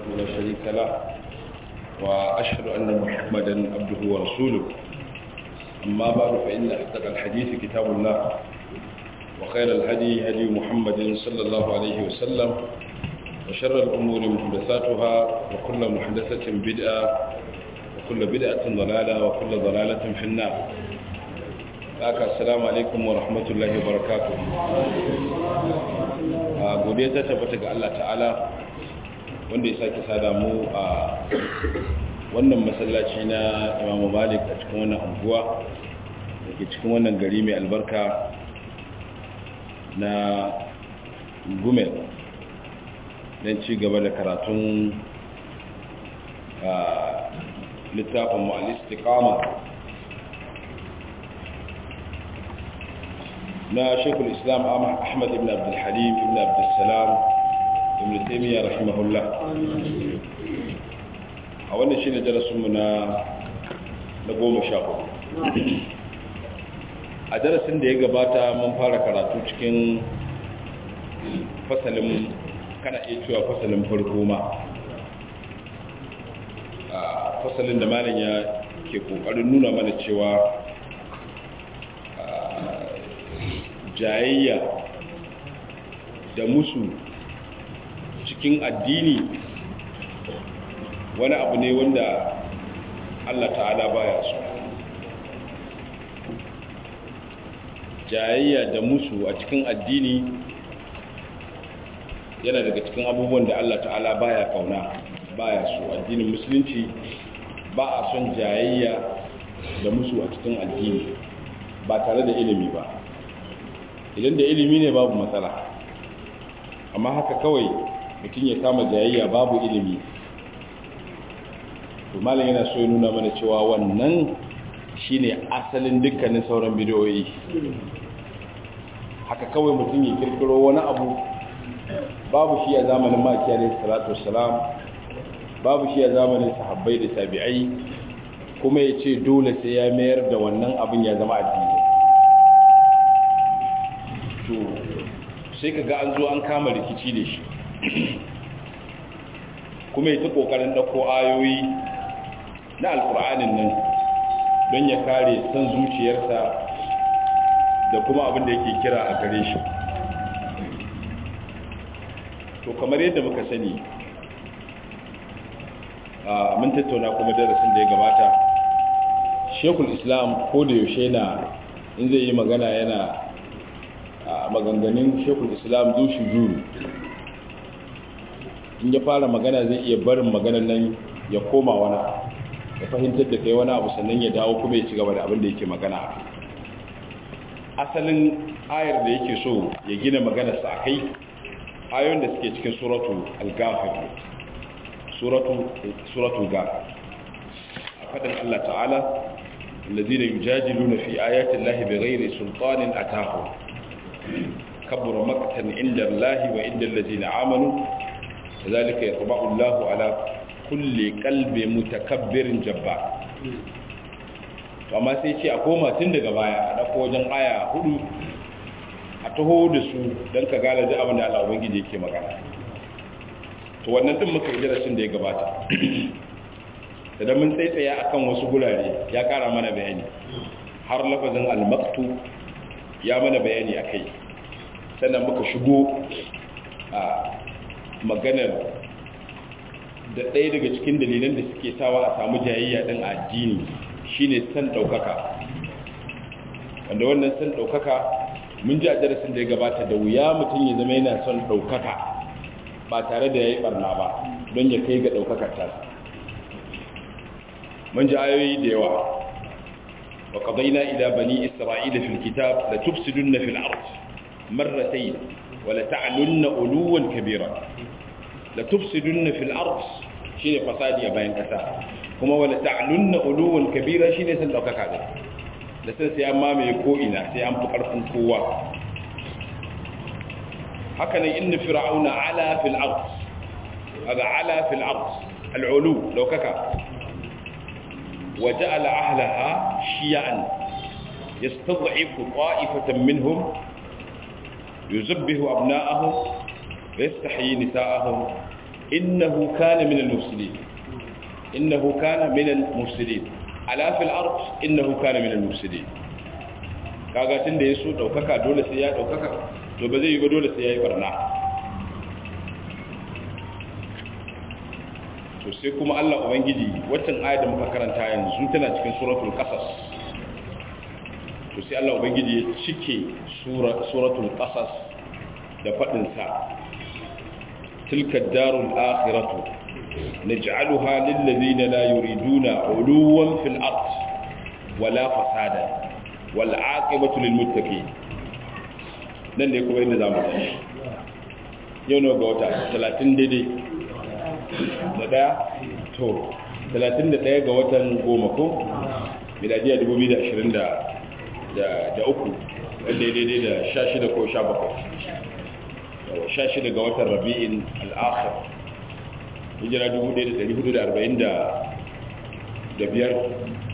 لا شريك له وأشهد أن محمدا عبده ورسوله أما بعد فإن أصدق الحديث كتاب الله وخير الهدي هدي محمد صلى الله عليه وسلم وشر الأمور محدثاتها وكل محدثة بدعة وكل بدعة ضلالة وكل ضلالة في النار haka assalamu alaikum wa rahmatullahi wa barakatuh a godiya ta tabbata ga Allah ta'ala wanda ya sake sada mu a wannan masallaci na Imam Malik a cikin wannan anguwa da ke cikin wannan gari mai albarka na Gumel don ci gaba da karatun littafin mu'al-istiqama na shekul islam ahmad ibn abdulhalim ibn abdulsalam ibn taimiyya rahimahullah a wannan shi ne darasinmu na na goma sha a darasin da ya gabata mun fara karatu cikin fasalin kana iya cewa fasalin farko ma fasalin da malin ya ke kokarin nuna mana cewa jayayya da musu cikin addini wani abu ne wanda Allah ta'ala baya so jayayya da musu a cikin addini yana daga cikin abubuwan da Allah ta'ala baya kauna baya so addinin musulunci ba a son jayayya da musu a cikin addini ba tare da ilimi ba idan da ilimi ne babu matsala amma haka kawai mutum ya kama jayayya babu ilimi to malam yana so ya nuna mana cewa wannan shine asalin dukkanin sauran bidiyoyi haka kawai mutum ya kirkiro wani abu babu shi a zamanin maki alaihi salatu wassalam babu shi a zamanin sahabbai da tabi'ai kuma ya ce dole sai ya mayar da wannan abin ya zama addini to sai ka ga an zo an kama rikici da shi kuma ya ta kokarin ɗauko ayoyi na alkur'anin nan don ya kare san zuciyarsa da kuma abin da yake kira a gare shi to kamar yadda muka sani a mun tattauna kuma darasin da ya gabata shekul islam ko da yaushe na in zai yi magana yana a maganganun shekul islam zushi juru in ya fara magana zai iya barin maganar nan ya koma wani ya fahimtar da kai wani abu sannan ya dawo kuma ya ci gaba da abin da yake magana asalin ayar da yake so ya gina maganarsa a kai ayoyin da suke cikin suratu al-ghafir suratu suratu ghafir a fadin Allah ta'ala الذين يجادلون في آيات الله بغير سلطان أتاهم كبر مقتا عند الله وعند الذين آمنوا كذلك يطبع الله على كل قلب متكبر جبار amma sai ce a koma tun daga baya a ɗauko wajen aya hudu a taho da su don ka gane da abin da Allah Ubangiji yake magana to wannan din muka yi darasin da ya gabata da mun tsaitsaya akan wasu gurare ya kara mana bayani har lafazin al-maktu ya mana bayani akai sannan muka shigo a maganar da ɗaya daga cikin dalilan da suke sawa a samu jayayya ɗin addini shine san ɗaukaka wanda wannan san ɗaukaka mun ji a darasin da ya gabata da wuya mutum ya zama yana son ɗaukaka ba tare da ya yi ɓarna ba don ya kai ga ɗaukakar tasa mun ji ayoyi da yawa wa qadayna ila bani isra'ila fil kitab la tufsiduna fil ard marratayn wa la ta'lunna uluwan kabira la tufsiduna fil ard shine fasadi a bayan kasa kuma wa la ta'lunna uluwan kabira shine san daukaka da da sai sai amma mai ko ina sai an fi karfin kowa haka ne inna fir'auna ala fil ard aga ala fil ard al-ulu daukaka وجعل أهلها شيعا يستضعف طائفة منهم يزبه أبناءهم ويستحيي نساءهم innahu kana minal mufsidin innahu kana minal mufsidin ala fil ard innahu kana minal mufsidin kaga tunda yaso daukaka dole sai ya daukaka to ba zai yi ba dole sai yayi barna to sai kuma Allah ubangiji waccan ayat da muka karanta yanzu tana cikin suratul qasas to sai Allah ubangiji ya cike suratul qasas da fadin sa tilka darul akhiratu naj'aluha lil ladina la yuriduna uluwan fil ard wala fasada wal aqibatu lil muttaqin nan ne kuma inda zamu tashi yau ne ga wata 30 daidai da daya to 31 ga watan goma ko miladiya 2020 da uku wanda ya daidai da 16 ko 17 16 ga watan rabi'in al'akhir hijira 1445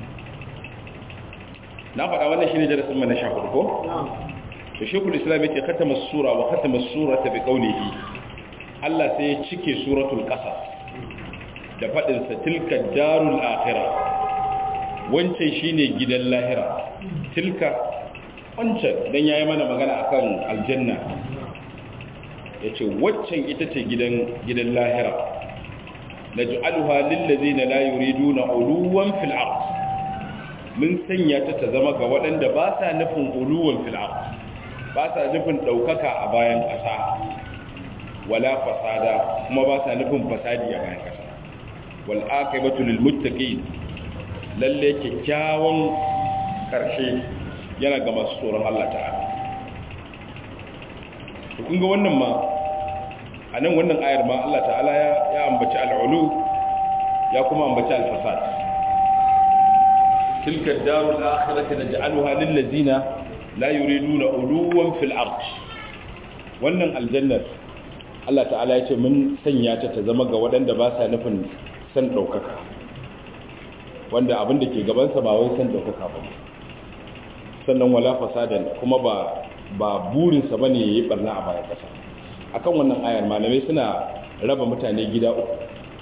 na faɗa wannan shi ne darasin mana sha hudu ko? da shekul islam ya ce katama sura wa katama sura ta bi kaunihi Allah sai ya cike suratul qasas da fadin sa tilka darul akhirah wancan shine gidan lahira tilka wancan dan yayi mana magana akan aljanna yace waccan ita ce gidan gidan lahira naj'aluha lil ladina la yuriduna uluwan fil ard mun sanya ta ta zama ga waɗanda ba sa nufin uluwan fil ard ba sa nufin ɗaukaka a bayan ƙasa wala fasada kuma ba sa nufin fasadi a bayan ƙasa wal aqibatu lil muttaqin lalle kyakkyawan karshe yana ga masu tsoron Allah ta'ala to kun ga wannan ma a nan wannan ayar ma Allah ta'ala ya ya ambaci al'ulu ya kuma ambaci al-fasad tilka ad-darul akhirati naj'aluha lil ladzina la yuriduna uluwan fil ard wannan aljannar Allah ta'ala ya ce mun sanya ta ta zama ga waɗanda ba sa nufin san ɗaukaka wanda abin da ke gabansa ba wai san ɗaukaka ba sannan wala fasadan kuma ba ba burinsa bane yayi barna a bayan ƙasa akan wannan ayar malamai suna raba mutane gida uku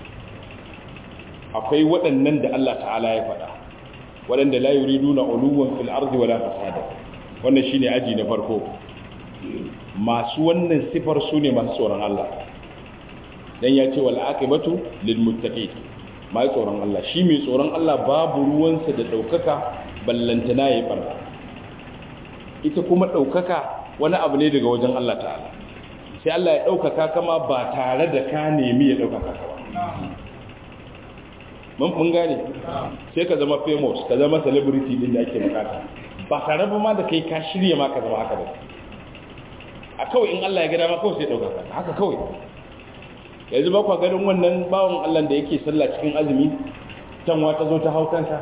akwai waɗannan da Allah ta'ala ya faɗa waɗanda la yuriduna uluwan fil ardi wala fasada wannan shine aji na farko masu wannan sifar su ne masu tsoron Allah dan ya ce wal aqibatu lil muttaqin mai tsoron Allah shi mai tsoron Allah babu ruwansa da daukaka ballantana yayi barna ita kuma daukaka wani abu ne daga wajen Allah ta'ala sai Allah ya daukaka kama ba tare da ka nemi ya daukaka ka ba mun mun gane sai ka zama famous ka zama celebrity din da ake bukata ba tare ba ma da kai ka shirye ma ka zama haka ba a kawai in Allah ya gada ma kawai sai ɗaukaka haka kawai yanzu ba kwa ganin wannan bawan Allah da yake sallah cikin azumi canwa ta zo ta hau kansa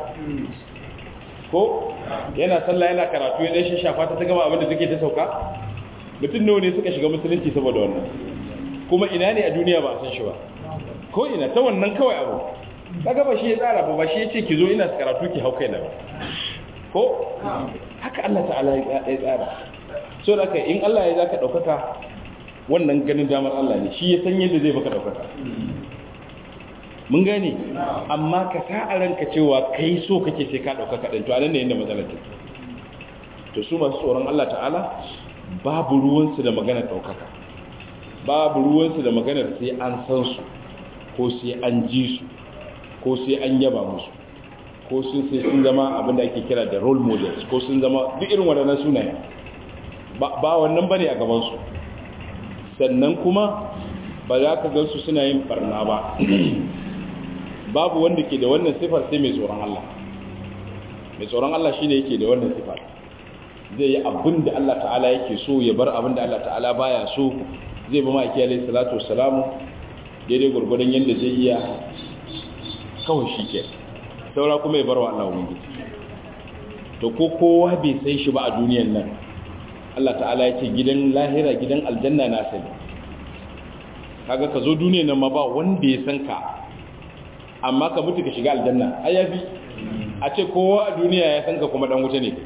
ko yana sallah yana karatu ya ɗan shafa ta ta gama abinda take ta sauka mutum nawa ne suka shiga musulunci saboda wannan kuma ina ne a duniya ba a san shi ba ko ina ta wannan kawai abu kaga ba shi ya tsara ba ba shi ya ce ki zo ina karatu ki hau kaina ba ko haka Allah ta'ala ya tsara so da in Allah ya zaka daukaka wannan ganin damar Allah ne shi ya san yadda zai baka daukaka mun gane amma ka sa a ranka cewa kai so kake sai ka daukaka din to anan ne inda matsalar take to su masu tsoron Allah ta'ala babu ruwansu da maganar daukaka babu ruwansu da maganar sai an san su ko sai an ji su ko sai an yaba musu ko sun sai sun zama abin da ake kira da role models ko sun zama duk irin waɗannan sunaye ba wannan bane a gabansu sannan kuma ba za ka gansu suna yin barna ba babu wanda ke da wannan sifar sai mai tsoron Allah mai tsoron Allah shine yake da wannan sifar zai yi abin da Allah ta'ala yake so ya bar abin da Allah ta'ala baya so zai ba ma'aiki alaihi salatu wassalamu daidai gurgurdan yadda zai iya kawai shi ke saura kuma ya bar wa Allah wani to ko kowa bai sai shi ba a duniyan nan Allah ta'ala ya ce gidan lahira gidan aljanna na sani kaga ka zo duniyan nan ma ba wanda ya san ka amma ka mutu ka shiga aljanna ai yafi a ce kowa a duniya ya san ka kuma dan wuta ne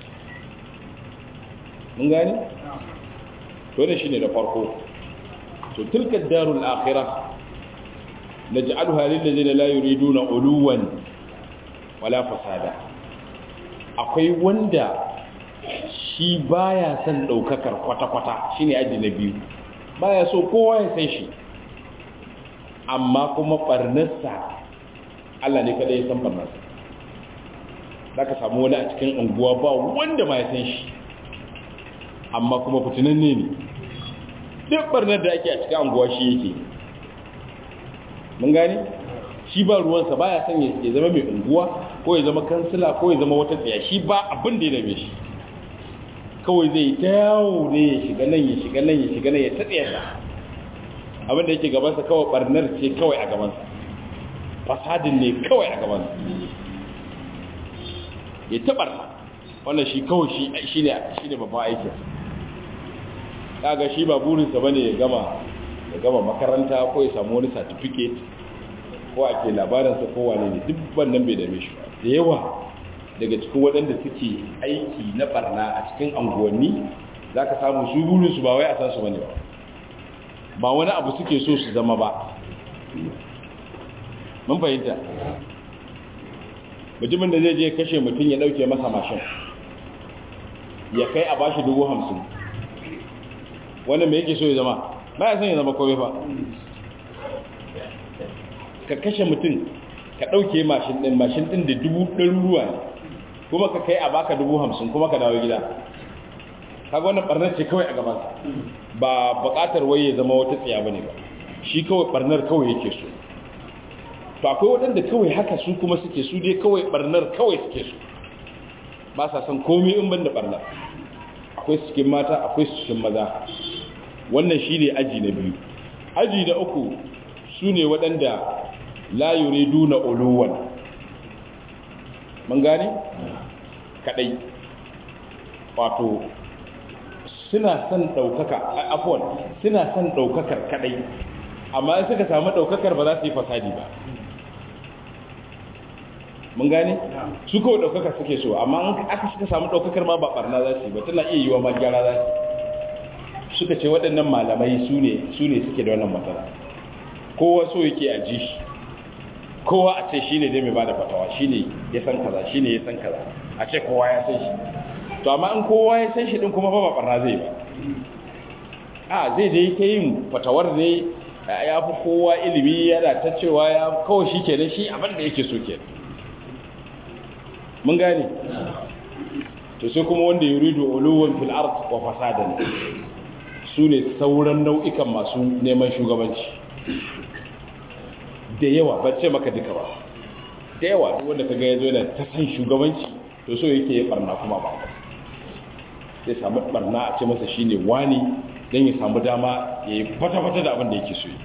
mun gani to ne shine da farko to tilka darul akhirah naj'aluha lil ladina la yuriduna uluwan wala fasada akwai wanda shi baya son daukakar kwata-kwata shine aji na biyu baya so kowa ya san shi amma kuma barnarsa Allah ne kada ya san barnarsa zaka samu wani a cikin unguwa ba wanda ma ya san shi amma kuma fitinanne ne duk barnar da ake a cikin unguwa shi yake mun gani shi ba ruwansa ba ya son ya zama mai unguwa ko ya zama kansila ko ya zama wata tsaya shi ba abin da ya dame shi kawai zai ta yawo ne ya shiga nan ya shiga nan ya shiga nan ya taɗe sa abin da yake gabansa kawai barnar ce kawai a gabansa fasadin ne kawai a gabansa ya taɓar wannan shi kawai shi ne babban aikin kaga shi ba burinsa bane ya gama ya gama makaranta ko ya samu wani certificate ko a ke labaransa ko wane ne duk wannan bai dame shi da yawa daga cikin waɗanda suke aiki na barna a cikin anguwanni za ka samu su burinsu ba wai a san su bane ba ba wani abu suke so su zama ba mun fahimta mutumin da zai je kashe mutum ya ɗauke masa mashin ya kai a bashi dubu hamsin wannan mai yake so ya zama ba ya son ya zama kome ba ka kashe mutum ka ɗauke mashin ɗin mashin ɗin da dubu ɗaruruwa ne kuma ka kai a baka dubu hamsin kuma ka dawo gida kaga wannan ɓarnar ce kawai a gabansa ba buƙatar wai ya zama wata tsiya ba ne ba shi kawai ɓarnar kawai yake so to akwai waɗanda kawai haka su kuma suke su dai kawai ɓarnar kawai suke so ba sa son komai in ban da ɓarnar akwai cikin mata akwai cikin maza wannan shi ne aji na biyu aji na uku su ne waɗanda layure duna oluwan mun gane? kaɗai wato suna son ɗaukaka afuwan suna son ɗaukakar kaɗai amma in suka samu ɗaukakar ba za su yi fasadi ba mun gane? su kawai ɗaukaka suke so amma aka suka samu ɗaukakar ma ba ɓarna za su yi ba tana iya yi wa ma gyara za su suka ce waɗannan malamai su ne suke da wannan matsala kowa so yake a ji shi kowa a ce shi ne dai mai ba da fatawa shi ne ya san kaza shi ne ya san kaza a ce kowa ya san shi to amma in kowa ya san shi ɗin kuma ba ba ɓarna zai ba a zai dai ta yin fatawar ne ya fi kowa ilimi yana ta cewa ya kawai shi kenan shi abin da yake so kenan mun gane to sai kuma wanda yuridu uluwan fil ard wa fasadan su ne sauran nau'ikan masu neman shugabanci da yawa ba ce maka duka ba da yawa duk wanda kaga yazo yana ta san shugabanci to so yake ya barna kuma ba sai samu barna a ce masa shine wani dan ya samu dama ya yi fata-fata da abin da yake so yi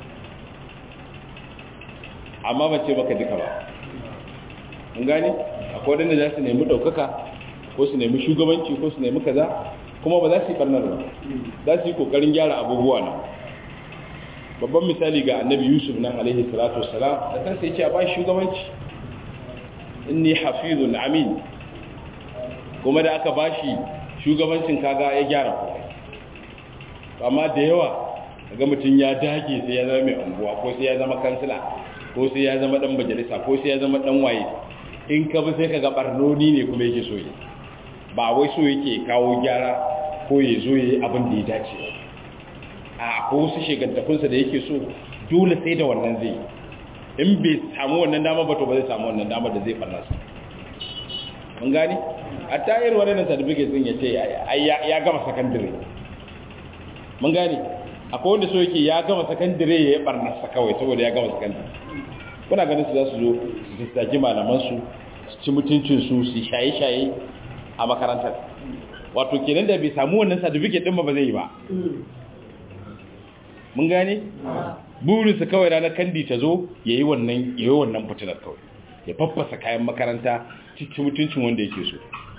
amma ba ce maka duka ba mun gane akwai wadanda za su nemi ɗaukaka ko su nemi shugabanci ko su nemi kaza kuma ba za su yi ɓarnar ba za su yi ƙoƙarin gyara abubuwa na babban misali ga annabi yusuf nan alaihi salatu wassalam da kansa yake a ba shugabanci inni hafizun amin kuma da aka ba shi shugabancin kaga ya gyara komai amma da yawa ga mutum ya dage sai ya zama mai unguwa ko sai ya zama kansila ko sai ya zama dan majalisa ko sai ya zama dan waye in ka bi sai ka ga barnoni ne kuma yake so yi ba wai so yake kawo gyara ko ya zo yi abin da ya dace a ko wasu shegantakunsa da yake so dole sai da wannan zai in bai samu wannan dama ba to ba zai samu wannan dama da zai farna su mun gani a tayar waɗannan certificate sun ya ce ya gama sakandire mun gani akwai wanda so yake ya gama sakandire ya yi barnarsa kawai saboda ya gama sakandire kuna ganin su za su zo su tattaki malamansu su ci mutuncinsu su shaye-shaye a makarantar wato kenan da bai samu wannan certificate din ba ba zai yi ba mun gane burinsa kawai ranar kandi ta zo ya yi wannan ya yi wannan fitinar kawai ya faffasa kayan makaranta ci mutuncin wanda yake so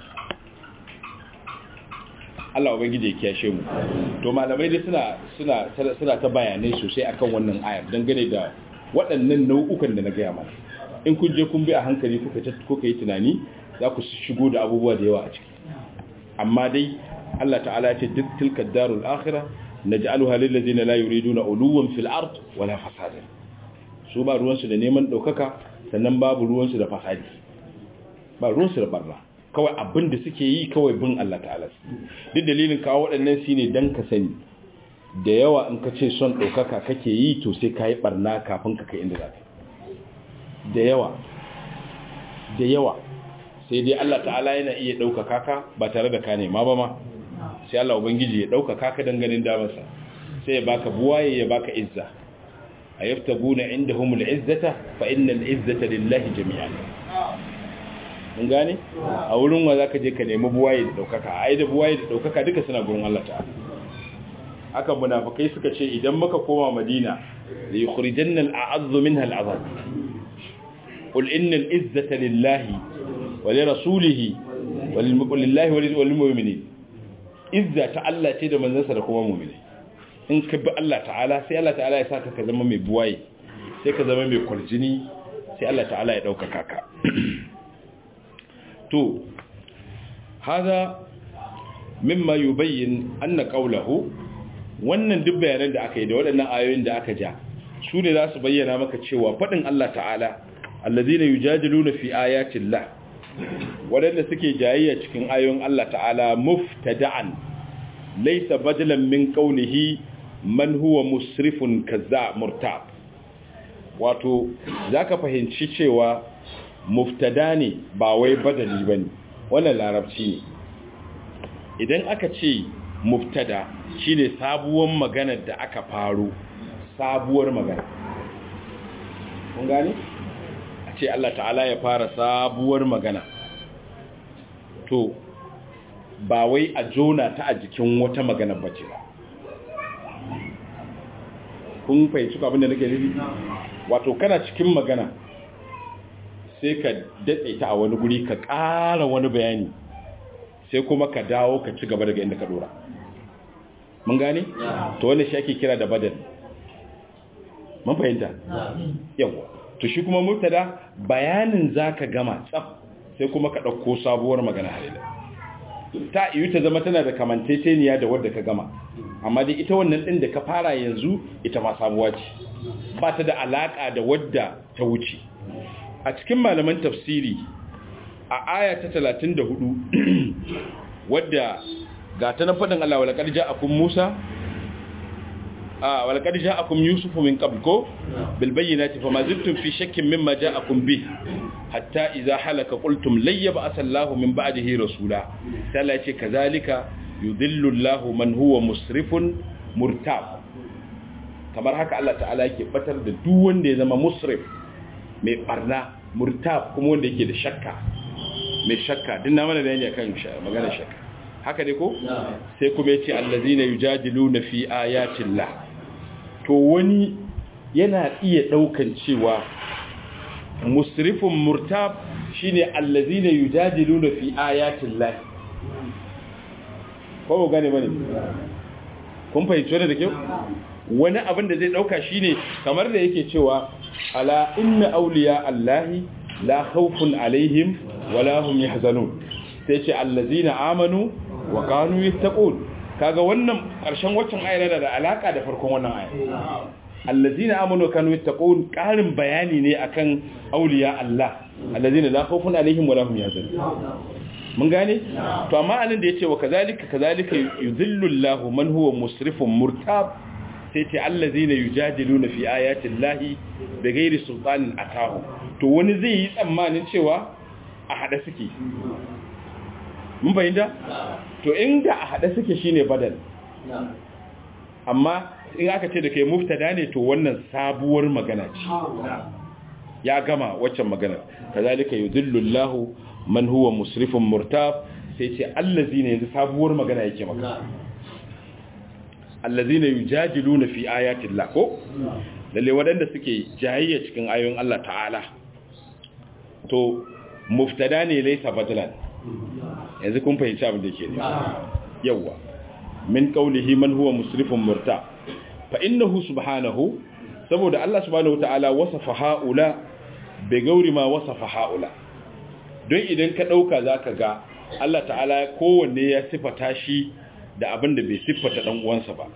Allah ubangiji ya kiyashe mu to malamai dai suna suna suna ta bayanai sosai akan wannan ayar dangane da waɗannan nau'ukan da na gaya mana in kun je kun bi a hankali kuka kuka yi tunani za ku shigo da abubuwa da yawa a ciki amma dai Allah ta'ala ya ce duk tilka darul akhirah naj'aluha lil ladina la yuriduna uluwan fil ard wala fasada su ba ruwan su da neman daukaka sannan babu ruwan su da fasadi ba ruwan su da barna kawai abin da suke yi kawai bin Allah ta'ala duk dalilin kawo waɗannan shine dan ka sani da yawa in ka ce son ɗaukaka kake yi to sai ka yi ɓarna kafin ka kai inda za ka da yawa da yawa sai dai Allah ta'ala yana iya ɗaukaka ka ba tare da ka nema ba ma sai Allah Ubangiji ya ɗaukaka ka ganin damarsa sai ya baka buwaye ya baka izza a yafta guna inda humul izzata fa innal izzata lillahi jami'an mun gane a wurin wa zaka je ka nemi buwaye da ɗaukaka ai da buwaye da ɗaukaka duka suna gurin Allah ta'ala haka munafikai suka ce idan muka koma madina da yukhrijanna al'azzu minha al'azab qul innal izzata lillahi wa li rasulihi wa lillahi wa lil mu'minin izza ta Allah ce da manzansa da kuma mu'mini in ka bi Allah ta'ala sai Allah ta'ala ya saka ka zama mai buwaye sai ka zama mai kurjini sai Allah ta'ala ya dauka ka to hada mimma yubayyin anna qawluhu wannan duk bayanan da aka yi da waɗannan ayoyin da aka ja su ne za su bayyana maka cewa faɗin Allah ta'ala allazina yujadiluna fi ayatillah waɗanda suke jayayya cikin ayoyin Allah ta'ala muftada'an laysa badalan min qawlihi man huwa musrifun kaza murtab wato zaka fahimci cewa muftada ne ba wai badali bane wannan larabci ne idan aka ce muftada shine sabuwar magana da aka faru sabuwar magana kun gane a ce Allah ta'ala ya fara sabuwar magana to ba wai a jona ta a jikin wata magana bace ba kun fahimci abin da nake nufi wato kana cikin magana sai ka datse ta a wani guri ka ƙara wani bayani sai kuma ka dawo ka ci gaba daga inda ka dora mun gane? to wanda shi ake kira da badal mun fahimta? yawa to shi kuma murtada bayanin za ka gama tsaf sai kuma ka ɗauko sabuwar magana halila ta iyo ta zama tana da kamanteteniya da wadda ka gama amma dai ita wannan ɗin da ka fara yanzu ita ma sabuwa ce ba ta da alaƙa da wadda ta wuce a cikin malaman tafsiri a aya ta 34 wadda ga ta na faɗin Allah walakar ja'akum Musa a walakar ja'akum Yusufu min qabl ko bil bayyinati fama zittum fi shakkin mimma ja'akum bi hatta idza halaka qultum layyaba asallahu min ba'dihi rasula sai Allah ya ce kazalika yudhillu Allahu man huwa musrifun murtab kamar haka Allah ta'ala yake batar da duk wanda ya zama musrif mai barna murtab kuma wanda yake da shakka mai shakka din na mana bayani akan magana shakka haka ne ko sai kuma yace allazina yujadiluna fi ayatillah to wani yana iya daukan cewa musrifun murtab shine allazina yujadiluna fi ayatillah ko gane bane kun fahimci wannan da kyau wani abin da zai dauka shine kamar da yake cewa ala inna awliya allahi la khawfun alaihim wala hum yahzanun sai ce allazina amanu wa kanu yattaqun kaga wannan karshen waccan ayar da alaka da farkon wannan ayar allazina amanu wa kanu yattaqun karin bayani ne akan auliya Allah allazina la khawfun alaihim wala hum yahzanun mun gane to amma anan da yace wa kazalika kazalika yudhillu Allahu man huwa musrifun murtab sai ce allazina yujadiluna fi ayati llahi bighairi sultanin atahu to wani zai yi tsammanin cewa a hada suke mun bayyana to inda a hada suke shine badal amma in aka ce da kai muftada ne to wannan sabuwar magana ce ya gama waccan magana kazalika yudhillu Allahu man huwa musrifun murtab sai ce allazina yanzu sabuwar magana yake maka allazina yujadiluna fi ayati Allah ko lalle wadanda suke jayayya cikin ayoyin Allah ta'ala to muftada ne laysa badalan yanzu kun fahimci abin da yake ne yawa min qawlihi man huwa musrifun murtab fa innahu subhanahu saboda Allah subhanahu ta'ala wasafa haula bi gauri ma wasafa haula don idan ka dauka zaka ga Allah ta'ala kowanne ya sifata shi da abin da bai siffata dan uwansa ba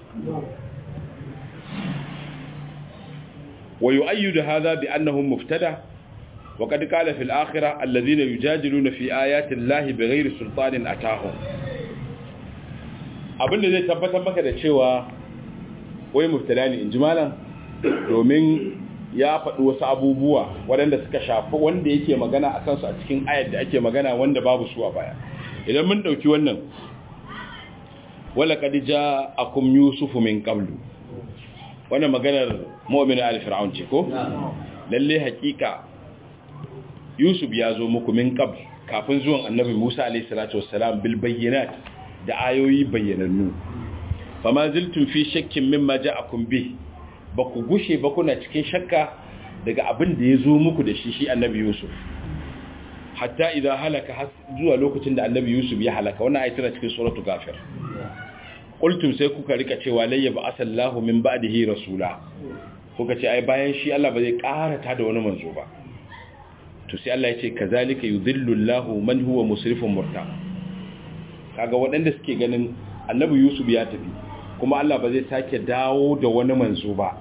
wa yu'ayyidu hadha bi annahu muftada wa qad qala fil akhirah alladhina yujadiluna fi ayati llahi bighayri sultanin atahum abinda zai tabbatar maka da cewa wai muftada ne inji malam domin ya faɗi wasu abubuwa waɗanda suka shafi wanda yake magana a kansu a cikin ayar da ake magana wanda babu su a baya idan mun ɗauki wannan wala kadija akum yusufu min qablu wannan maganar mu'minu al-fir'aun ce ko lalle hakika yusuf ya zo muku min qabl kafin zuwan annabi Musa alayhi salatu wassalam bil bayyinat da ayoyi bayyanannu fama ziltum fi shakkin mimma ja'akum bi ba ku gushe ba kuna cikin shakka daga abin da ya zo muku da shi shi annabi yusuf hatta idan halaka zuwa lokacin da annabi yusuf ya halaka wannan ayatul cikin suratul ghafir qultum sai kuka rika cewa layya ba asallahu min ba'dihi rasula kuka ce ai bayan shi Allah ba zai karata da wani manzo ba to sai Allah ya ce kazalika yudhillu Allahu man huwa musrifun murtab kaga waɗanda suke ganin annabi yusuf ya tafi kuma Allah ba zai sake dawo da wani manzo ba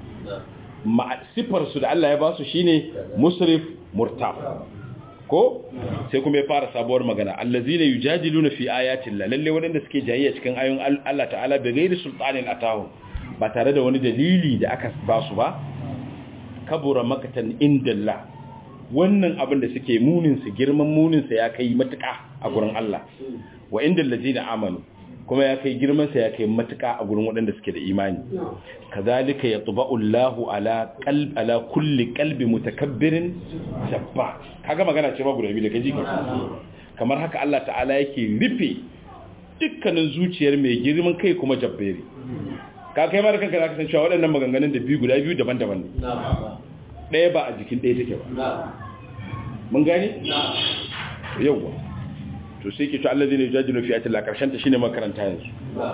sifar su da Allah ya ba su shine musrif murtab ko sai kuma ya fara sabuwar magana allazina yujadiluna fi ayati Allah lalle waɗanda suke jayayya cikin ayoyin Allah ta'ala da gairi sultanin atahu ba tare da wani dalili da aka ba su ba kabura makatan indallah wannan abin da suke munin su girman munin sa ya kai matuƙa a gurin Allah wa indal ladina amanu kuma ya kai girman sa ya kai matuƙa a gurin waɗanda suke da imani kazalika yatba'u Allahu ala qalb ala kulli qalbi mutakabbirin jabba kaga magana ce ba guda biyu da kaji kamar haka Allah ta'ala yake rufe dukkanin zuciyar mai girman kai kuma jabberi ka kai ma da kanka zaka san cewa waɗannan maganganun da biyu guda biyu daban-daban ne ɗaya ba a jikin ɗaya take ba mun gane yawwa to sai ke to Allah zai jajilu fi atil karshen ta shine makaranta yanzu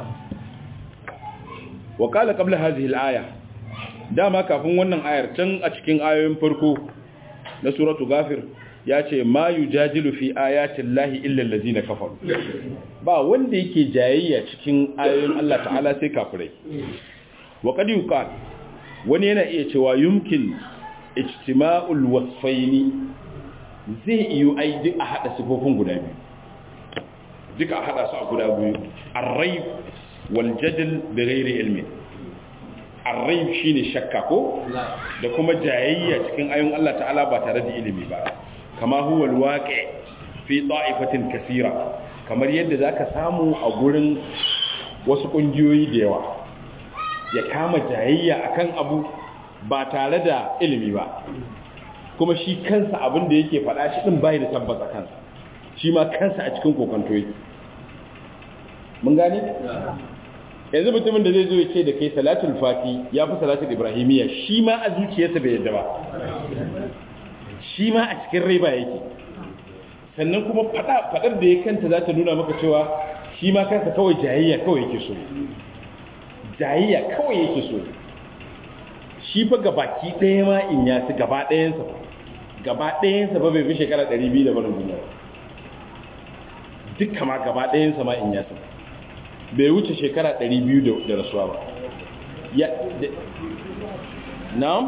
wa qala qabla hadhihi al-aya dama kafin wannan ayar can a cikin ayoyin farko na suratu ghafir ya ce ma yujadilu fi ayatin lahi illa allazina kafaru ba wanda yake jayayya cikin ayoyin Allah ta'ala sai kafirai wa qad yuqal wani yana iya cewa yumkin ijtima'ul wasfaini zai iyo ai duk a hada sifofin guda biyu duk a hada su a guda biyu ar-rayb wal jadal bighairi ilmi ar-rayb shine shakka ko da kuma jayayya cikin ayoyin Allah ta'ala ba tare da ilimi ba kama huwa alwaqi fi ta'ifatin kaseera kamar yadda zaka samu a gurin wasu kungiyoyi da yawa ya kama jayayya akan abu ba tare da ilimi ba kuma shi kansa abin da yake faɗa shi din bai da tabbata kansa shi ma kansa a cikin kokonto yake mun gane yanzu mutumin da zai zo ya ce da kai salatul fati ya fi salatul ibrahimiyya shi ma a zuciyarsa bai yadda ba shi ma a cikin rai ba yake sannan kuma fadar da ya kanta za ta nuna maka cewa shi ma kansa kawai jayayya kawai yake so jayayya kawai yake so shi fa gabaki ɗaya ma in ya ci gaba ɗayansa ba gaba ɗayansa ba bai fi shekara 200 da barin duniya dukka ma gaba ɗayansa ma in ya ci bai wuce shekara 200 da rasuwa ba ya na'am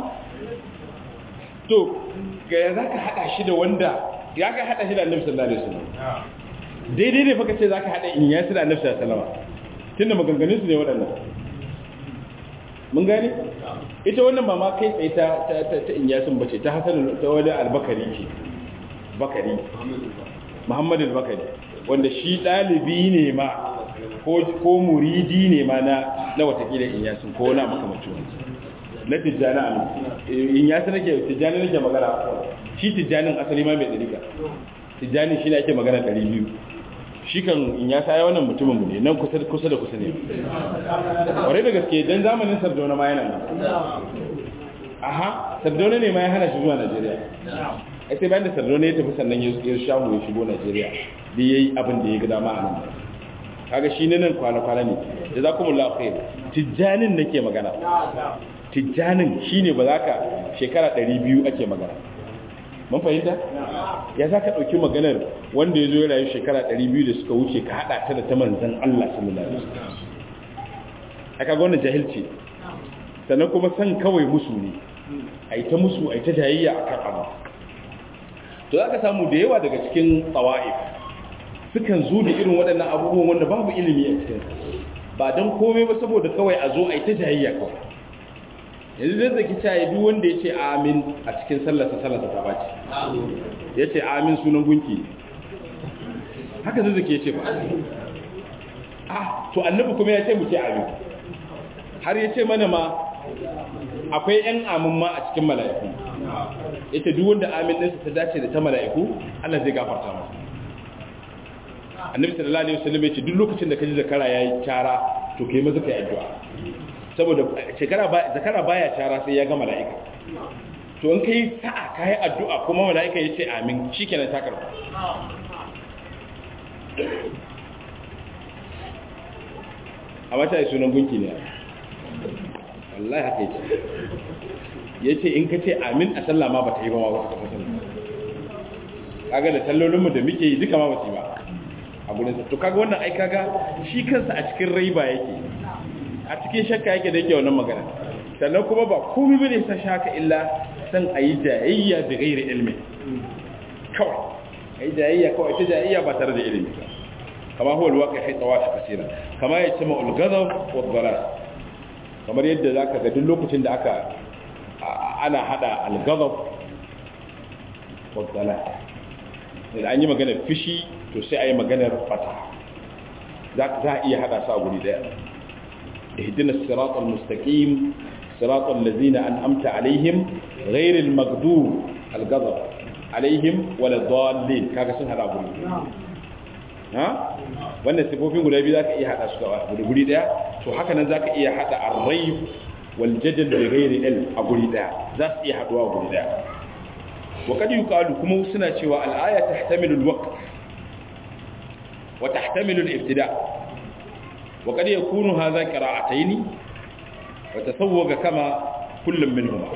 to ga za ka haɗa shi da wanda ya ka haɗa shi da annabi sallallahu alaihi wasallam daidai ne faka ce za ka haɗa in yasi da annabi sallallahu alaihi wasallam tunda maganganun su ne waɗannan mun gane ita wannan ba ma kai tsaye ta ta ta in yasin bace ta hasan ta wani albakari ce bakari muhammad al-bakari wanda shi ɗalibi ne ma ko muridi ne ma na na watakila in yasin ko na makamacin na tijjani a in ya ta nake tijjani nake magana shi tijjanin asali ma mai dalika tijjani shi ne ake magana 200 shi kan in ya saya wannan mutumin mu ne nan kusa kusa da kusa ne ware da gaske dan zamanin sardauna ma yana nan aha sardauna ne ma ya hana shi zuwa Najeriya ai sai bayan da sardauna ya tafi sannan ya shamu ya shigo Najeriya da yayi abin da ya ga dama a nan kaga shi ne nan kwana-kwana ne jazakumullahu khair tijjanin nake magana tijjanin shine ba za ka shekara 200 ake magana mun fahimta ya za ka ɗauki maganar wanda ya zo ya rayu shekara 200 da suka wuce ka haɗa ta da ta manzan Allah sallallahu alaihi wasallam aka ga wannan jahilci sannan kuma san kawai musu ne a yi ta musu a yi ta jayayya a kan abu to za ka samu da yawa daga cikin tsawa'if sukan zo da irin waɗannan abubuwan wanda babu ilimi a cikin ba don komai ba saboda kawai a zo a yi ta jayayya kawai yanzu zai zaki caye duk wanda ya ce amin a cikin sallarsa sallarsa ta bace ya ce amin sunan gunki haka zai zaki ya ce ba ah to annabi kuma ya ce mu ce amin har ya ce mana ma akwai ‘yan amin ma a cikin mala'iku ita duk wanda amin ɗinsa ta dace da ta mala'iku Allah zai gafarta masa annabi sallallahu alaihi wasallam ya ce duk lokacin da ka ji zakara yayi cara to kai maza kai addu'a saboda shekara ba zakara baya cara sai ya ga mala'ika to in kai sa'a kai addu'a kuma mala'ika ya ce amin shikenan ta karba a mata yi sunan gunki ne wallahi haka yake ya ce in ka ce amin a sallah ma ba ta yi ba ma wasu kafa sallah kaga da tallolinmu da muke yi duka ma ba su yi ba a gudunsa to kaga wannan ai kaga shi kansa a cikin raiba yake a cikin shakka yake da yake wannan magana sannan kuma ba komai bane sa shaka illa san a yi jayayya da gairi ilmi kawai a yi jayayya kawai ta jayayya ba tare da ilimi kama huwa alwaqi fi tawafi kasira kama yace ma ulghadab wa dhalal kamar yadda zaka ga duk lokacin da aka ana hada alghadab wa dhalal idan an yi magana fishi to sai ayi maganar fata za za iya hada su a guri daya ihdina siratal mustaqim siratal ladzina an'amta alaihim ghairil maghdub alghadab alaihim wala dallin kaga sun hada guri ha wannan sifofin guda biyu zaka iya hada su a guri daya to haka nan zaka iya hada ar-rayb wal jadal bi ghairi ilm a guri daya za su iya haduwa a guri daya wa kad yuqalu kuma suna cewa al-aya tahtamilu al-waqt wa tahtamilu al-ibtida wa kad yakunu hadha qira'atayn wa tasawwaga kama kullum minhuma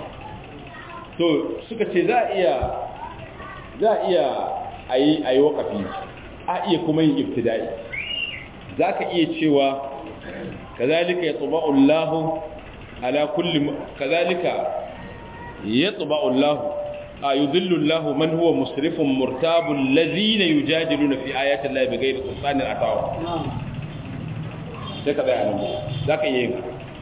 to suka ce za iya za iya ayi ayi waqafi a iya kuma yin ibtida'i za ka iya cewa kazalika ya tsuba'u Allah ala kulli kazalika ya tsuba'u Allah a yudhillu Allah man huwa musrifun murtabun lazina yujadiluna fi ayati Allah bighairi sultanin atawa sai ka tsaya nan za ka iya yin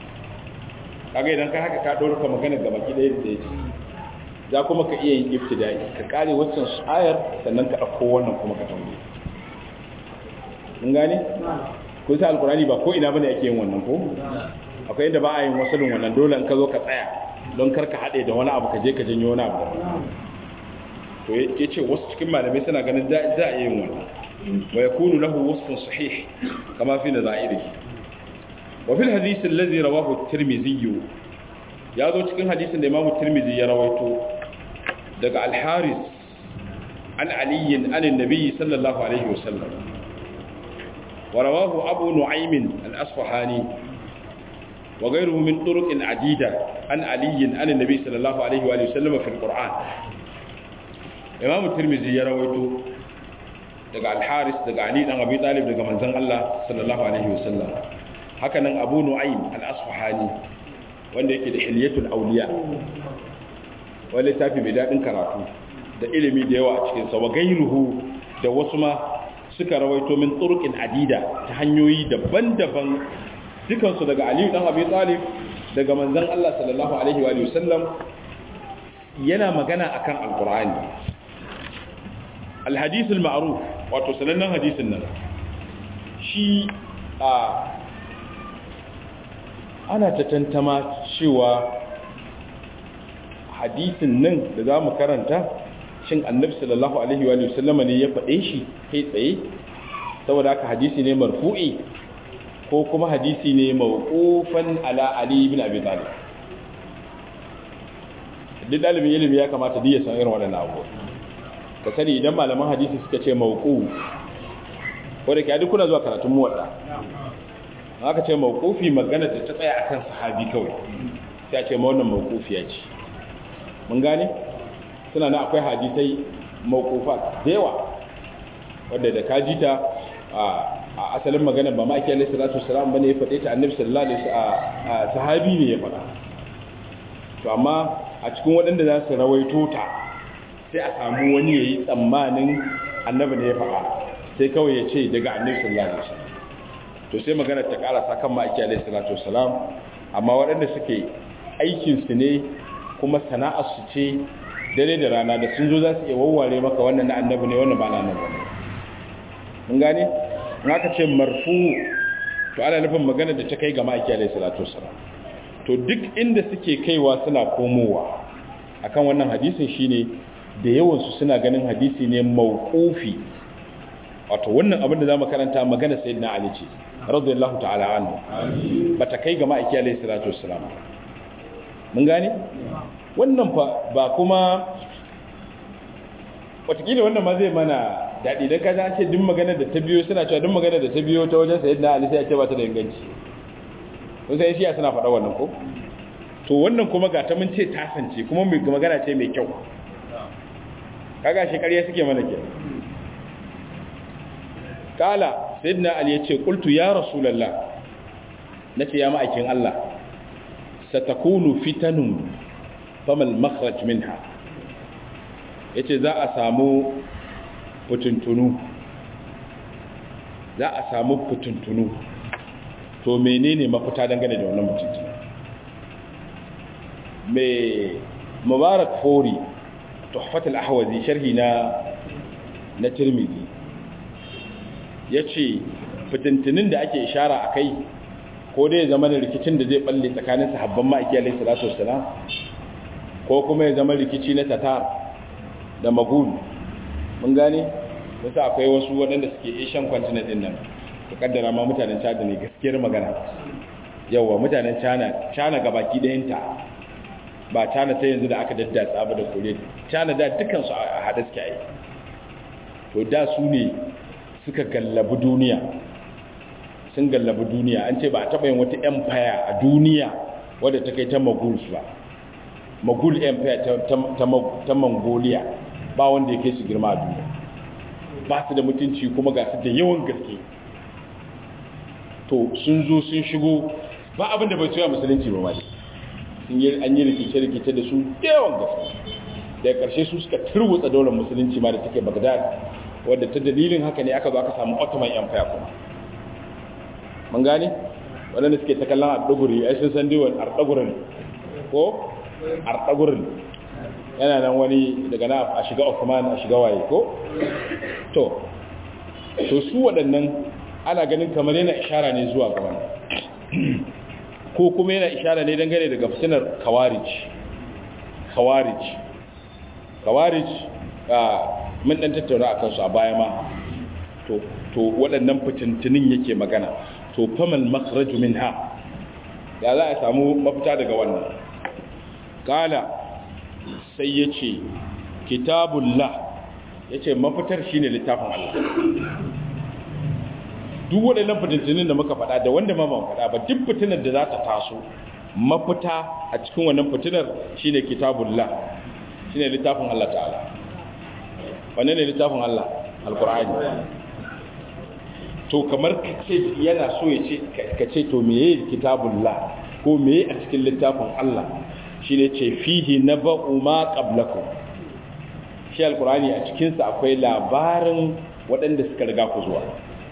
kaga idan ka haka ka ɗora ka magana gaba ki ɗaya da yake za kuma ka iya yin ibtida'i ka kare waccan ayar sannan ka ɗauko wannan kuma ka tambaye mun gane ko sai alkurani ba ko ina bane ake yin wannan ko akwai inda ba a yin wasalin wannan dole in ka zo ka tsaya don kar ka haɗe da wani abu ka je ka janyo wani abu to ya ce wasu cikin malamai suna ganin za a yin wannan wa yakunu lahu wasfun sahih kama fi nazairi wa fil hadith alladhi rawahu at-tirmidhi ya zo cikin hadisin da Imam Tirmidhi ya rawaito daga al-Haris an Ali an annabi sallallahu alaihi wasallam ورواه أبو نعيم الأصفهاني وغيره من طرق عديدة عن علي عن النبي صلى الله عليه وآله وسلم في القرآن إمام الترمذي يرويته daga al-Haris daga Ali dan Abi Talib daga manzon Allah sallallahu alaihi wasallam haka nan Abu Nu'aym al-Asfahani wanda yake da Hilyatul Awliya wanda tafi mai dadin karatu da ilimi da yawa a cikin sa wa gairuhu da wasu ma suka rawaito min turqin adida ta hanyoyi daban-daban dukansu daga Ali dan Abi Talib daga manzon Allah sallallahu alaihi wa sallam yana magana akan alqur'ani alhadith alma'ruf wato sanannen hadisin nan shi a ana ta tantama cewa hadisin nan da zamu karanta shin annabi sallallahu alaihi wa sallama ne ya faɗe shi kai tsaye saboda haka hadisi ne marfu'i ko kuma hadisi ne mawqufan ala ali ibn abi talib duk dalibin ilimi ya kamata duk ya san irin waɗannan abubuwa ka sani idan malaman hadisi suka ce mawquf ko da ke duk kuna zuwa karatun muwadda aka ce mawqufi magana ta tsaya akan sahabi kawai sai a ce ma wannan mawqufiya ce mun gane suna na akwai hadisai mawkufa da yawa wadda da kaji ta a asalin magana ba ma'aiki alaihi salatu wasalam bane ya faɗe ta annabi sallallahu alaihi wasallam sahabi ne ya faɗa to amma a cikin waɗanda za su rawaito ta sai a samu wani yayi tsammanin annabi ne ya faɗa sai kawai ya ce daga annabi sallallahu alaihi wasallam to sai magana ta karasa kan ma'aiki alaihi salatu wasalam amma waɗanda suke aikin su ne kuma sana'ar su ce dare da rana da sun zo za su iya wawware maka wannan na annabi ne wannan ba na annabi ne mun gane in aka ce marfu to ana nufin magana da ta kai ga ma'aiki alaihi salatu wasalam to duk inda suke kaiwa suna komowa akan wannan hadisin shine da yawan su suna ganin hadisi ne mauqufi wato wannan abin da zamu karanta magana sayyidina ali ce radiyallahu ta'ala anhu bata kai ga ma'aiki alaihi salatu wasalam mun gane wannan fa ba kuma watakila wannan ma zai mana daɗi don kaza ce duk magana da ta biyo suna cewa duk magana da ta biyo ta wajen sayid na alisa ya ce ba ta da inganci kun sai shiya suna faɗa wannan ko to wannan kuma ga ta mun ce tasance kuma mai magana ce mai kyau kaga shi ƙarya suke mana ke kala sayid na ali ya ce kultu ya rasulallah na ce ya ma'aikin allah satakunu fitanun famal makhraj minha yace za a samu fituntunu za a samu fituntunu to menene mafita dangane da wannan fituntunu mai mubarak fori tuhfatul ahwazi sharhi na na tirmidhi yace fituntunin da ake ishara akai ko dai zama da rikicin da zai balle tsakanin sahabban ma'aiki alaihi salatu wassalam ko kuma ya zama rikici na tatar da magul mun gane wasu akwai wasu waɗanda suke asian continent din nan ta kaddara ma mutanen china ne gaskiyar magana yawa mutanen china china gabaki ɗayanta ba china ta yanzu da aka daddatsa ba da kore china da dukansu a haɗe suke yi to da su ne suka gallabi duniya sun gallabi duniya an ce ba a taɓa yin wata empire a duniya wadda ta kai ta maguls ba magul empire ta mongolia ba wanda ya kai su girma a duniya ba su da mutunci kuma ga su da yawan gaske to sun zo sun shigo ba abinda bai soya musulunci ba mali sun yi an yi rikice-rikice da su da yawan gaske daga ƙarshe su suka turwutsa daular musulunci ma da take bagdad wadda ta dalilin haka ne aka zo aka samu ottoman empire kuma mun gane waɗanda suke ta kallon arɗaguri ai sun san diwan arɗagurin ko arɗagurin yana nan wani daga na a shiga Osman a shiga waye ko to to su waɗannan ana ganin kamar yana ishara ne zuwa ga wannan ko kuma yana ishara ne dangane daga fitinar kawarij kawarij kawarij mun dan tattauna akan su a baya ma to to waɗannan fitintunin yake magana to famal makhraju minha ya za a samu mafita daga wannan kala sai ya ce kitabullah ya ce mafitar shi ne littafin Allah duk waɗannan fitintunin da muka faɗa da wanda ma ban faɗa ba duk fitinar da za ta taso mafita a cikin wannan fitinar shi ne kitabullah shi ne littafin Allah ta'ala wane ne littafin Allah alkur'ani to kamar kace yana so ya ce ka ce to meye kitabullah ko meye a cikin littafin Allah shi ne ce fihi na ba'u ma ƙablakun shi alkurani a cikinsa akwai labarin waɗanda suka riga ku zuwa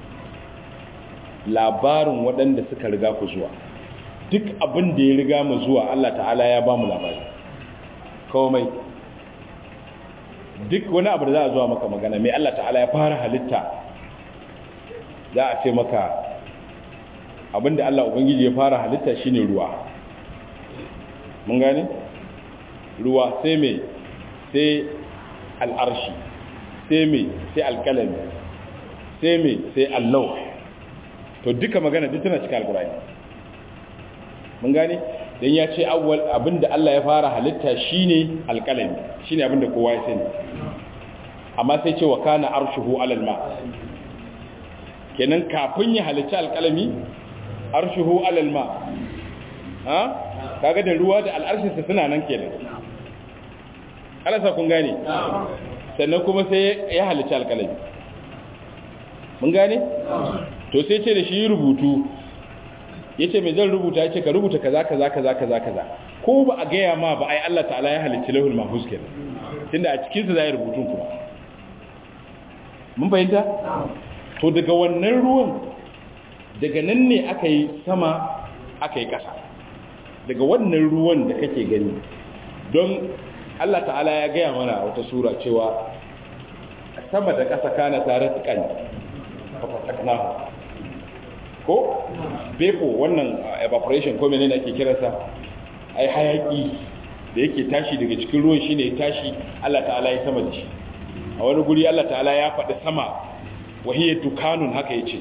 labarin waɗanda suka riga ku zuwa duk abin da ya riga mu zuwa Allah ta'ala ya ba mu labari komai duk wani abu da za a zuwa maka magana mai Allah ta'ala ya fara halitta za a ce maka abinda Allah Ubangiji ya fara halitta shine ruwa mun gane ruwa sai mai sai al'arshi sai mai sai alƙalami sai mai sai allau to duka magana duk tana cikin alƙur'ani mun gane dan ya ce awwal abinda Allah ya fara halitta shine alƙalami shine abinda kowa ya sani amma sai ce wa kana arshuhu alal ma kenan kafin ya halicci alƙalami arshuhu alal ma ha kaga da ruwa da al'arshinsa suna nan kenan alasa kun gane sannan kuma sai ya halicci alƙalami mun gane to sai ce da shi rubutu ya ce mai zan rubuta ya ce ka rubuta kaza kaza kaza kaza kaza ko ba a gaya ma ba ai Allah ta'ala ya halitta lahul mahfuz kenan tunda a cikin sa zai rubutun kuma mun fahimta to daga wannan ruwan daga nan ne aka yi sama aka yi ƙasa daga wannan ruwan da kake gani don Allah ta'ala ya gaya mana wata sura cewa sama da ƙasa kana tare tsakan fafataknahu ko beko wannan evaporation ko menene ake kiransa ai hayaki da yake tashi daga cikin ruwan shine ya tashi Allah ta'ala ya sama da shi a wani guri Allah ta'ala ya faɗi sama wahiyya dukanun haka yace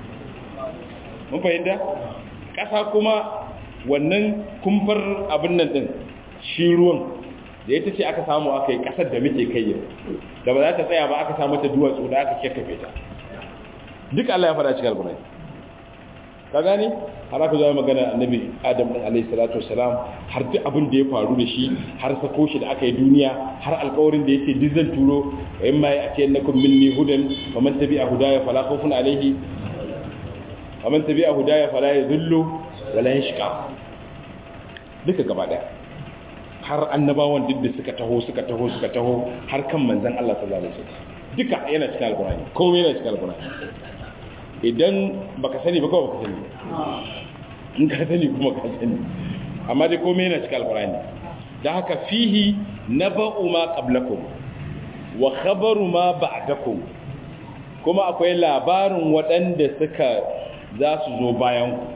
mun fahimta ƙasa kuma wannan kumfar abin nan din shi ruwan da ita ce aka samu aka yi ƙasar da muke kai yau da ba za ta tsaya ba aka samu ta duwatsu da aka kekkafe ta duk Allah ya faɗa cikin alƙur'ani ka gani har aka zama magana annabi adam din alayhi salatu wassalam har duk abin da ya faru da shi har sako shi da aka yi duniya har alƙawarin da yake duk zan turo wa in ma ya ce nakum minni hudan wa man tabi'a hudaya fala khawfun alayhi wa man tabi'a hudaya fala yadhillu wala yashqa duka gaba daya har annabawan duk da suka taho suka taho suka taho har kan manzon Allah sallallahu alaihi wasallam duka yana cikin alƙur'ani komai yana cikin alƙur'ani idan baka sani ba kawai baka sani in ka sani kuma ka sani amma dai komai yana cikin alkurani da haka fihi naba'u ma qablakum wa khabaru ma ba'dakum kuma akwai labarin waɗanda suka za su zo bayan ku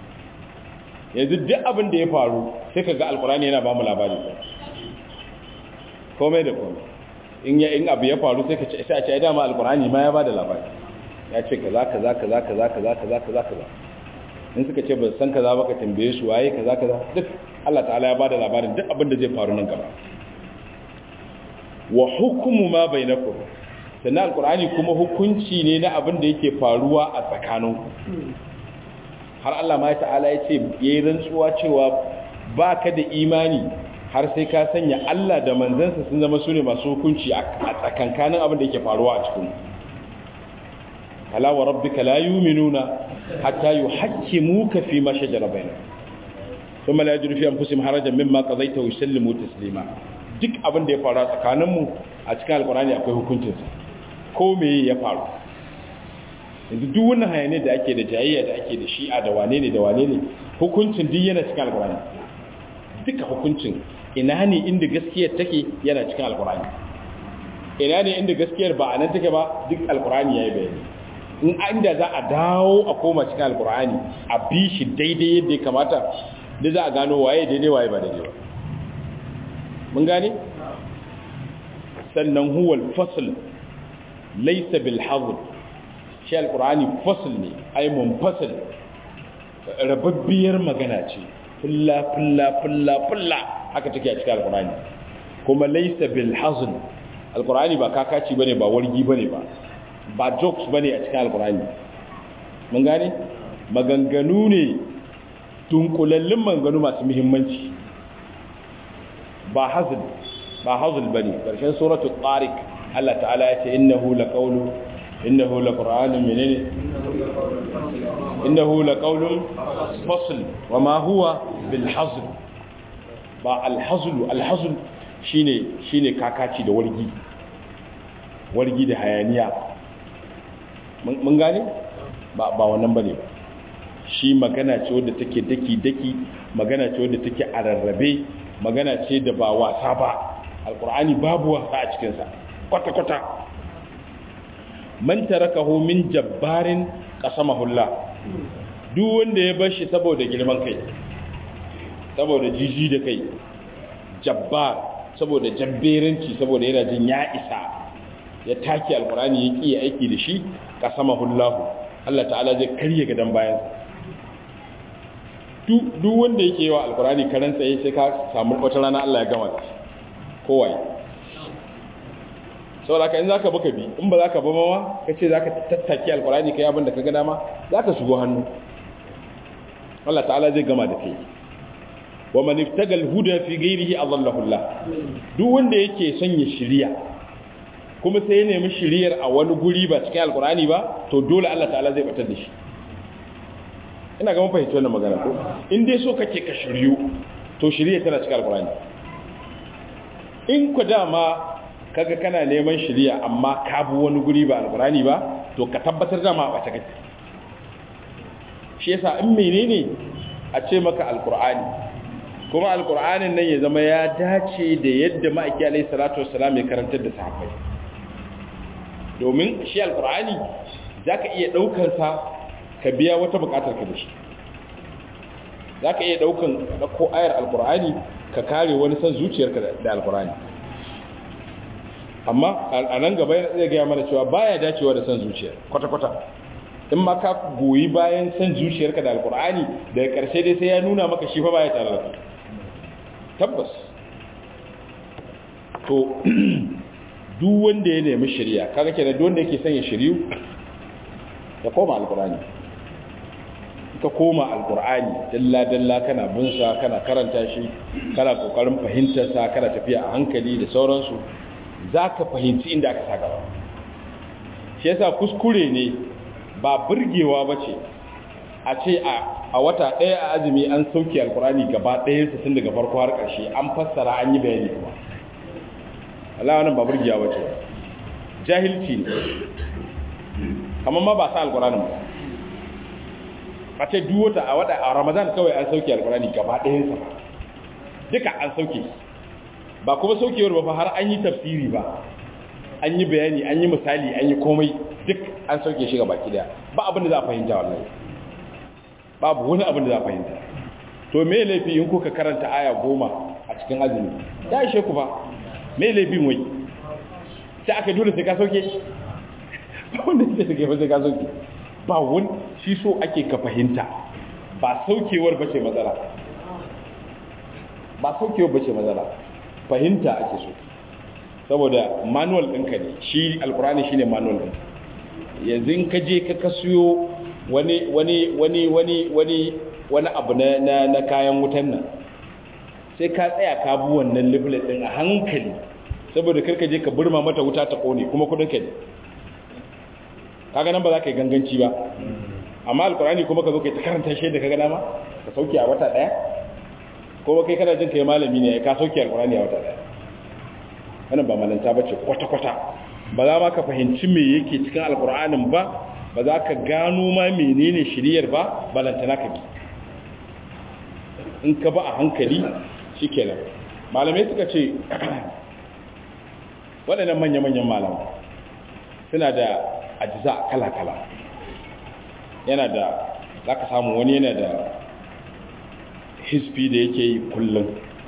yanzu duk abin da ya faru sai ka ga alkurani yana ba mu labari komai da komai in ya in abu ya faru sai ka ce sai a ce dama alkurani ma ya ba da labari ya ce kaza kaza kaza kaza kaza kaza kaza kaza in suka ce ba san kaza ba ka tambaye su waye kaza kaza duk Allah ta'ala ya bada labarin duk abin da zai faru nan gaba wa hukumu ma bainakum sannan alqur'ani kuma hukunci ne na abin da yake faruwa a tsakaninku har Allah ma ta'ala ya ce yayi rantsuwa cewa baka da imani har sai ka sanya Allah da manzansa sun zama sune masu hukunci a tsakankanin abin da yake faruwa a cikin فلا وربك لا يؤمنون حتى يحكموك فيما شجر بينهم ثم لا يجد في انفسهم حرجا مما قضيت ويسلموا تسليما duk abin da ya faru a tsakaninmu a cikin alkurani akwai hukuncinsa ko me ya faru yanzu duk wannan hayanai da ake da jayayya da ake da shi'a da wane ne da wane ne hukuncin duk yana cikin alkurani duka hukuncin ina ne inda gaskiyar take yana cikin alkurani ina ne inda gaskiyar ba a nan take ba duk alkurani ya yi bayani in inda za a dawo a koma cikin alkur'ani a bi shi daidai yadda ya kamata da za a gano waye daidai waye ba daidai ba mun gane sannan huwal fasl laysa bil hazl shi alkur'ani fasl ne ai munfasil rababbiyar magana ce fulla fulla fulla fulla haka take a cikin alkur'ani kuma laysa bil hazl alkur'ani ba kakaci bane ba wargi bane ba ba jokes bane a cikin alkurani mun gane maganganu ne dunkulallin maganganu masu muhimmanci ba hazl ba hazl bane karshen suratul tariq Allah ta'ala ya ce innahu laqawlu innahu laqur'anun menene innahu laqawlun fasl wama huwa bil hazl ba al hazl al hazl shine shine kakaci da wargi wargi da hayaniya mun gane ba ba wannan bane ba shi magana ce wadda take daki daki magana ce wadda take a rarrabe magana ce da ba wasa ba alqur'ani babu wasa a cikin sa kwata kwata man tarakahu min jabbarin qasamahullah duk wanda ya bar shi saboda girman kai saboda jiji da kai jabbar saboda jabberanci saboda yana jin ya isa ya take alkurani ya ƙi aiki da shi ka sama hullahu Allah ta'ala zai karye gadon bayan duk wanda yake yi wa alkurani karen tsaye sai ka samu wata rana Allah ya gama da shi kowai sau da ka in za ka baka bi in ba za ka ba mawa ka ce za ka tattaki alkurani ka yi abin da ka gada ma za ka shigo hannu Allah ta'ala zai gama da kai wa man iftagal huda fi ghairihi adallahu Allah duk wanda yake son ya shiriya kuma sai ya nemi shiriyar a wani guri ba cikin alkur'ani ba to dole Allah ta'ala zai batar da shi ina ga mun fahimci wannan magana ko in dai so kake ka shiryu to shiriyar tana cikin alkur'ani in ku dama kaga kana neman shiriya amma ka bi wani guri ba alkur'ani ba to ka tabbatar da ma bace kake shi yasa in menene a ce maka alkur'ani kuma alkur'anin nan ya zama ya dace da yadda ma'aiki alaihi salatu wassalam ya karantar da sahabbai domin shi alkur'ani zaka iya daukar sa ka biya wata bukatar ka da shi zaka iya daukan ko ayar alkur'ani ka kare wani san zuciyarka da alkur'ani amma a nan gaba zai gaya mana cewa baya dacewa da san zuciya kwata-kwata in ma ka goyi bayan san zuciyarka da alkur'ani daga ƙarshe dai sai ya nuna maka shi fa baya tare da tabbas to duk wanda ya nemi shirya kaga kenan duk wanda yake son ya shiryu ya koma alkur'ani ka koma alkur'ani dalla dalla kana bin sa kana karanta shi kana kokarin fahimtar sa kana tafiya a hankali da sauransu zaka fahimci inda aka saka ba shi yasa kuskure ne ba burgewa bace a ce a wata ɗaya a azumi an sauke alkur'ani gaba ɗayansa tun daga farko har ƙarshe an fassara an yi bayani kuma Allah wannan ba burgiya bace jahilci ne amma ma ba sa alkur'ani ba a ce duk wata a wata a Ramadan kawai an sauke alkur'ani gaba ɗayan sa duka an sauke ba kuma saukewar ba fa har an yi tafsiri ba an yi bayani an yi misali an yi komai duk an sauke shi gaba daya ba abin da za a fahimta wallahi babu wani abin da za a fahimta to me laifi in kuka karanta aya goma a cikin azumi ya ishe ku ba me laifin wai sai aka dole sai ka sauke ba wanda sai suke ba sai ka sauke ba wani shi so ake ka fahimta ba saukewar bace matsala ba saukewar bace matsala fahimta ake so saboda manual ɗinka ne shi alkurani shine manual ɗin yanzu in ka je ka kasiyo wani wani wani wani wani wani abu na na kayan wutan nan sai ka tsaya ka bi wannan leaflet din a hankali saboda karka je ka burma mata wuta ta kone kuma kudin ka ne kaga nan ba za ka yi ganganci ba amma alkurani kuma ka zo kai ta karanta shi da kaga dama ka sauke a wata daya ko kai kana jin kai malami ne ka sauke alkurani a wata daya wannan ba malanta bace kwata kwata ba za ma ka fahimci me yake cikin alkur'anin ba ba za ka gano ma menene shiriyar ba balantana ka bi in ka ba a hankali shikenan malamai suka ce waɗannan manya-manyan malamai suna da ajiza kala-kala yana da za ka samu wani yana da hisfi da yake yi kullum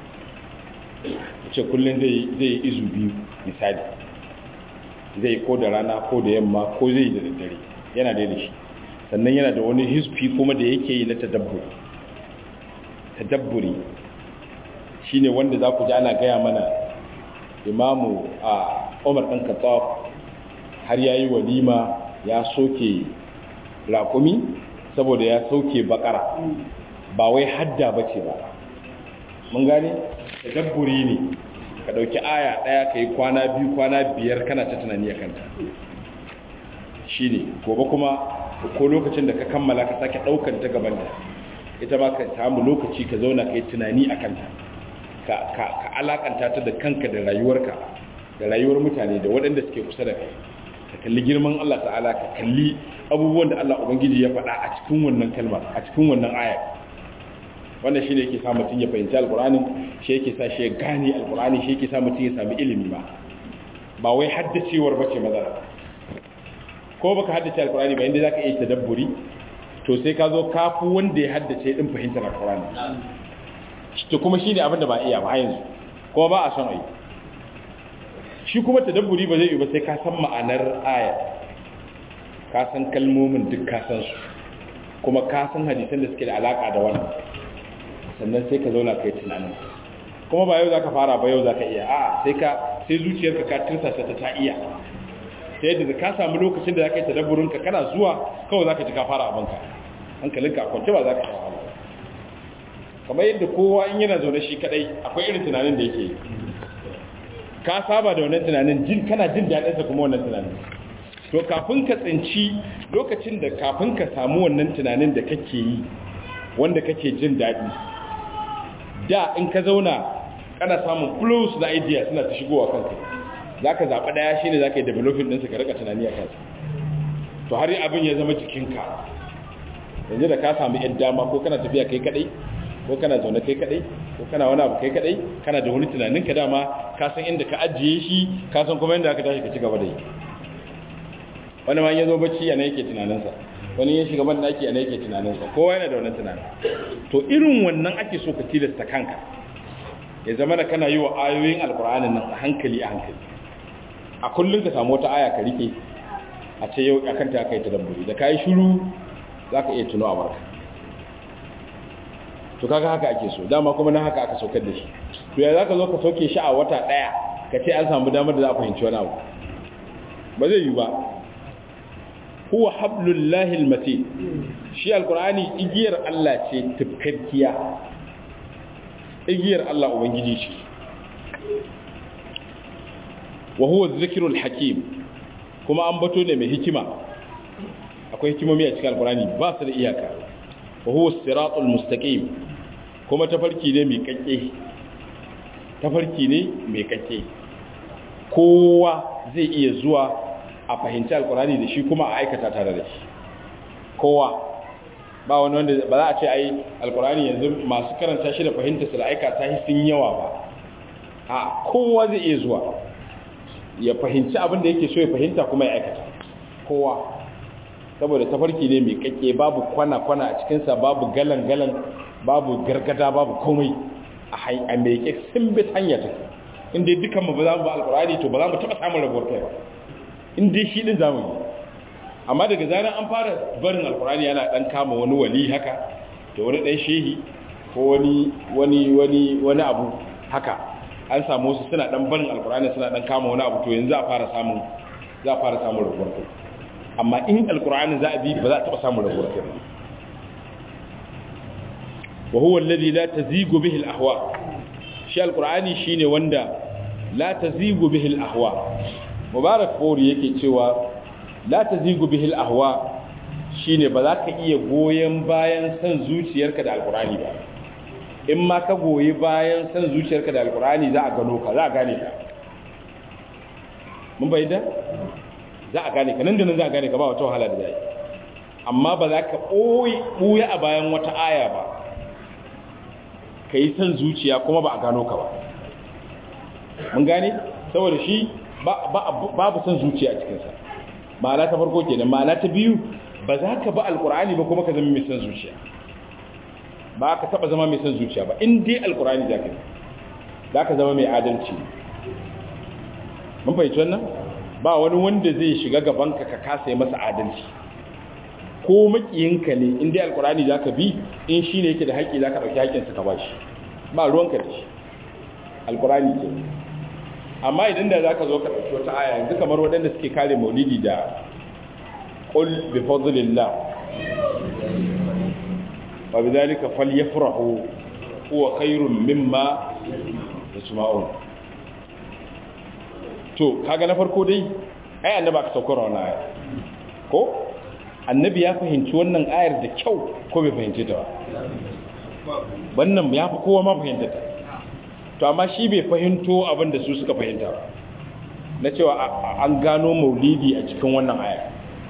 ce kullum zai yi izu biyu misali zai ko da rana ko da yamma ko zai da daddare yana da shi sannan yana da wani hisfi kuma da yake yi na tadabburi tadabburi shine wanda za ku ji ana gaya mana imamu a umar ɗan katsaf har ya yi walima ya soke raƙumi saboda ya soke bakara ba wai hadda ba ce ba mun gane tadabburi ne ka ɗauki aya ɗaya ka yi kwana biyu kwana biyar kana ta tunani a kanta shi ne gobe kuma ko lokacin da ka kammala ka sake ɗaukar ta gabanta ita ma ka samu lokaci ka zauna ka yi tunani a kanta ka alakanta ta da kanka da rayuwarka da rayuwar mutane da waɗanda suke kusa da kai ka kalli girman Allah ta'ala ka kalli abubuwan da Allah Ubangiji ya faɗa a cikin wannan kalmar a cikin wannan aya wannan shi ne yake sa mutum ya fahimci alkur'anin shi yake sa shi ya gane alkur'ani shi yake sa mutum ya sami ilimi ba ba wai haddacewar ba ce matsala ko baka haddace alkur'ani ba inda zaka iya tadabburi to sai ka zo kafu wanda ya haddace din fahimtar alkur'ani to kuma shi ne abin da ba iya ba yanzu kuma ba a son ayi shi kuma tadabburi ba zai yi ba sai ka san ma'anar aya ka san kalmomin duk ka san su kuma ka san hadisan da suke da alaka da wannan sannan sai ka zauna kai tunanin kuma ba yau zaka fara ba yau zaka iya a sai ka sai zuciyarka ka tirsasa ta ta iya ta yadda ka samu lokacin da zaka yi tadabburin ka kana zuwa kawai zaka ji ka fara abinka hankalinka a kwance ba zaka sha wahala kamar yadda kowa in yana zaune shi kadai akwai irin tunanin da yake ka saba da wannan tunanin jin kana jin daɗinsa kuma wannan tunanin to kafin ka tsinci lokacin da kafin ka samu wannan tunanin da kake yi wanda kake jin daɗi da in ka zauna kana samun flows na idea suna ta shigowa kanka za ka zaɓi ɗaya shi ne za ka yi developing ɗinsa ka rika tunani a kansa to har abin ya zama jikinka yanzu da ka samu yan dama ko kana tafiya kai kaɗai ko kana zaune kai kaɗai ko kana wani abu kai kaɗai kana da wani tunanin ka dama ka san inda ka ajiye shi ka san kuma inda aka tashi ka ci gaba da yi wani ma ya zo bacci yana yake tunaninsa wani ya shiga ban daki yana yake tunaninsa kowa yana da wannan tunanin to irin wannan ake so ka tilasta kanka ya zama da kana yi wa ayoyin alkur'anin nan a hankali a hankali a kullum ka samu wata aya ka rike a ce yau akan ta kai ta dabburi da kai shiru zaka iya tuno a barka to kaga haka ake so dama kuma na haka aka saukar da shi to ya zaka zo ka sauke shi a wata daya ka ce an samu damar da za a fahimci wani abu ba zai yi ba huwa hablullahi almatin shi alqur'ani igiyar Allah ce tufkakkiya igiyar Allah ubangiji ce wa huwa dhikrul hakim kuma an bato ne mai hikima akwai hikimomi a cikin alqur'ani ba su da iyaka wa huwa siratul mustaqim kuma tafarki ne mai kakke tafarki ne mai kakke kowa zai iya zuwa a fahimci alkurani da shi kuma a aikata tare da shi kowa ba wani wanda ba za a ce ai alkurani yanzu masu karanta shi da fahimta su da aikata shi sun yawa ba a kowa zai iya zuwa ya fahimci abin da yake so ya fahimta kuma ya aikata kowa saboda tafarki ne mai kakke babu kwana-kwana a cikinsa babu galan-galan babu gargada babu komai a mai kake sun bi hanya take inda dukkan mu ba za mu ba alkurani to ba za mu taɓa samun rabuwar kai ba in dai shi din zamu yi amma daga zaran an fara barin alkurani yana dan kama wani wali haka to wani dan shehi ko wani wani wani wani abu haka an samu su suna dan barin alkurani suna dan kama wani abu to yanzu za a fara samun za a fara samun rabuwar kai amma in alkurani za a bi ba za a taba samun rabuwar kai ba wa huwa alladhi la tazigu bihi al-ahwa shi alkurani shine wanda la tazigu bihi al-ahwa mubarak fori yake cewa la tazigu bihil ahwa shine ba za ka iya goyen bayan san zuciyarka da alkurani ba in ma ka goyi bayan san zuciyarka da alkurani za a gano ka za a gane ka mun bai da za a gane ka nan da nan za a gane ka ba wata wahala da zai amma ba za ka ɓoye a bayan wata aya ba ka yi san zuciya kuma ba a gano ka ba mun gane saboda shi babu son zuciya a cikinsa ma'ana ta farko kenan ma'ana ta biyu ba za ka ba alkur'ani ba kuma ka zama mai son zuciya ba ka taba zama mai son zuciya ba in dai alkur'ani za ka za ka zama mai adalci mun fahimci wannan ba wani wanda zai shiga gabanka ka kasa yi masa adalci ko makiyinka ne in dai alkur'ani za ka bi in shi ne yake da haƙƙi za ka ɗauki haƙƙinsa ka ba shi ba ruwanka da shi alkur'ani ke amma idan da za ka zo ka ɗauki wata aya yanzu kamar waɗanda suke kare maulidi da ƙul bi fadlillah wa bi zalika falyafrahu huwa khairun mimma yasma'un to kaga na farko dai ai annabi aka saukar wannan aya ko annabi ya fahimci wannan ayar da kyau ko bai fahimce ta ba wannan ya fi kowa ma fahimta ta to amma shi bai fahimto abin da su suka fahimta ba na cewa an gano maulidi a cikin wannan aya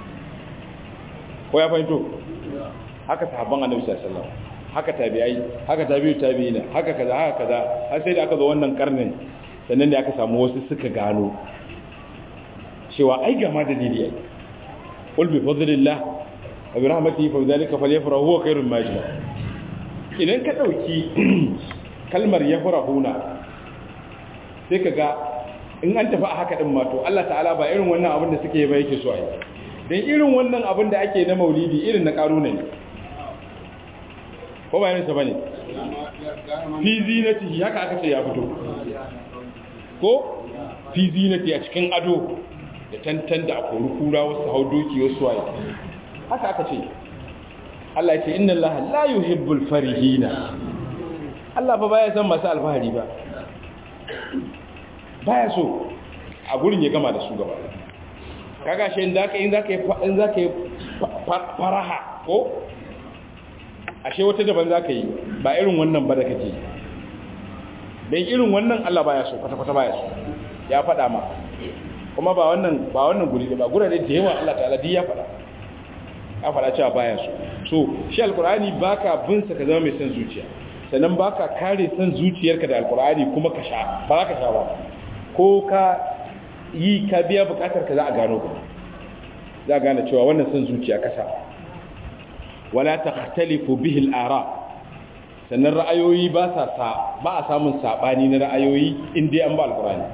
ko ya fahimto haka sahabban annabi sallallahu alaihi wasallam haka tabi'ai haka tabi'u tabi'ina haka kaza haka kaza har sai da aka zo wannan karnin sannan da aka samu wasu suka gano cewa ai ga ma dalili ai qul bi fadlillah wa bi rahmatihi fa dhalika falyafrahu huwa khairun ma yajma idan ka dauki kalmar yafrahuna sai kaga in an tafi a haka din ma to Allah ta'ala ba irin wannan abin da suke ba yake so ai dan irin wannan abin da ake na maulidi irin na karuna ne ko ba yansa bane fi zinatihi haka aka ce ya fito ko fi zinati a cikin ado da tantan da akori kura wasu hau doki wasu waye haka aka ce Allah ya ce inna Allah la yuhibbul farihina Allah fa baya san masu alfahari ba baya so a gurin ya gama da su gaba kaga shi in zaka in zaka in zaka yi faraha ko ashe wata daban zaka yi ba irin wannan ba da kake dan irin wannan Allah baya so kwata kwata baya so ya faɗa ma kuma ba wannan ba wannan guri ba gurare da yawa Allah ta'ala duk ya faɗa ya faɗa cewa baya so so shi alqur'ani baka bin sa ka zama mai son zuciya sannan baka kare son zuciyarka da alqur'ani kuma ka sha ba za ka sha ba ko ka yi ka biya bukatar ka za a gano ka za a gane cewa wannan son zuciya kasa wala takhtalifu bihi al-ara sannan ra'ayoyi ba sa sa ba a samun sabani na ra'ayoyi in dai an ba alqur'ani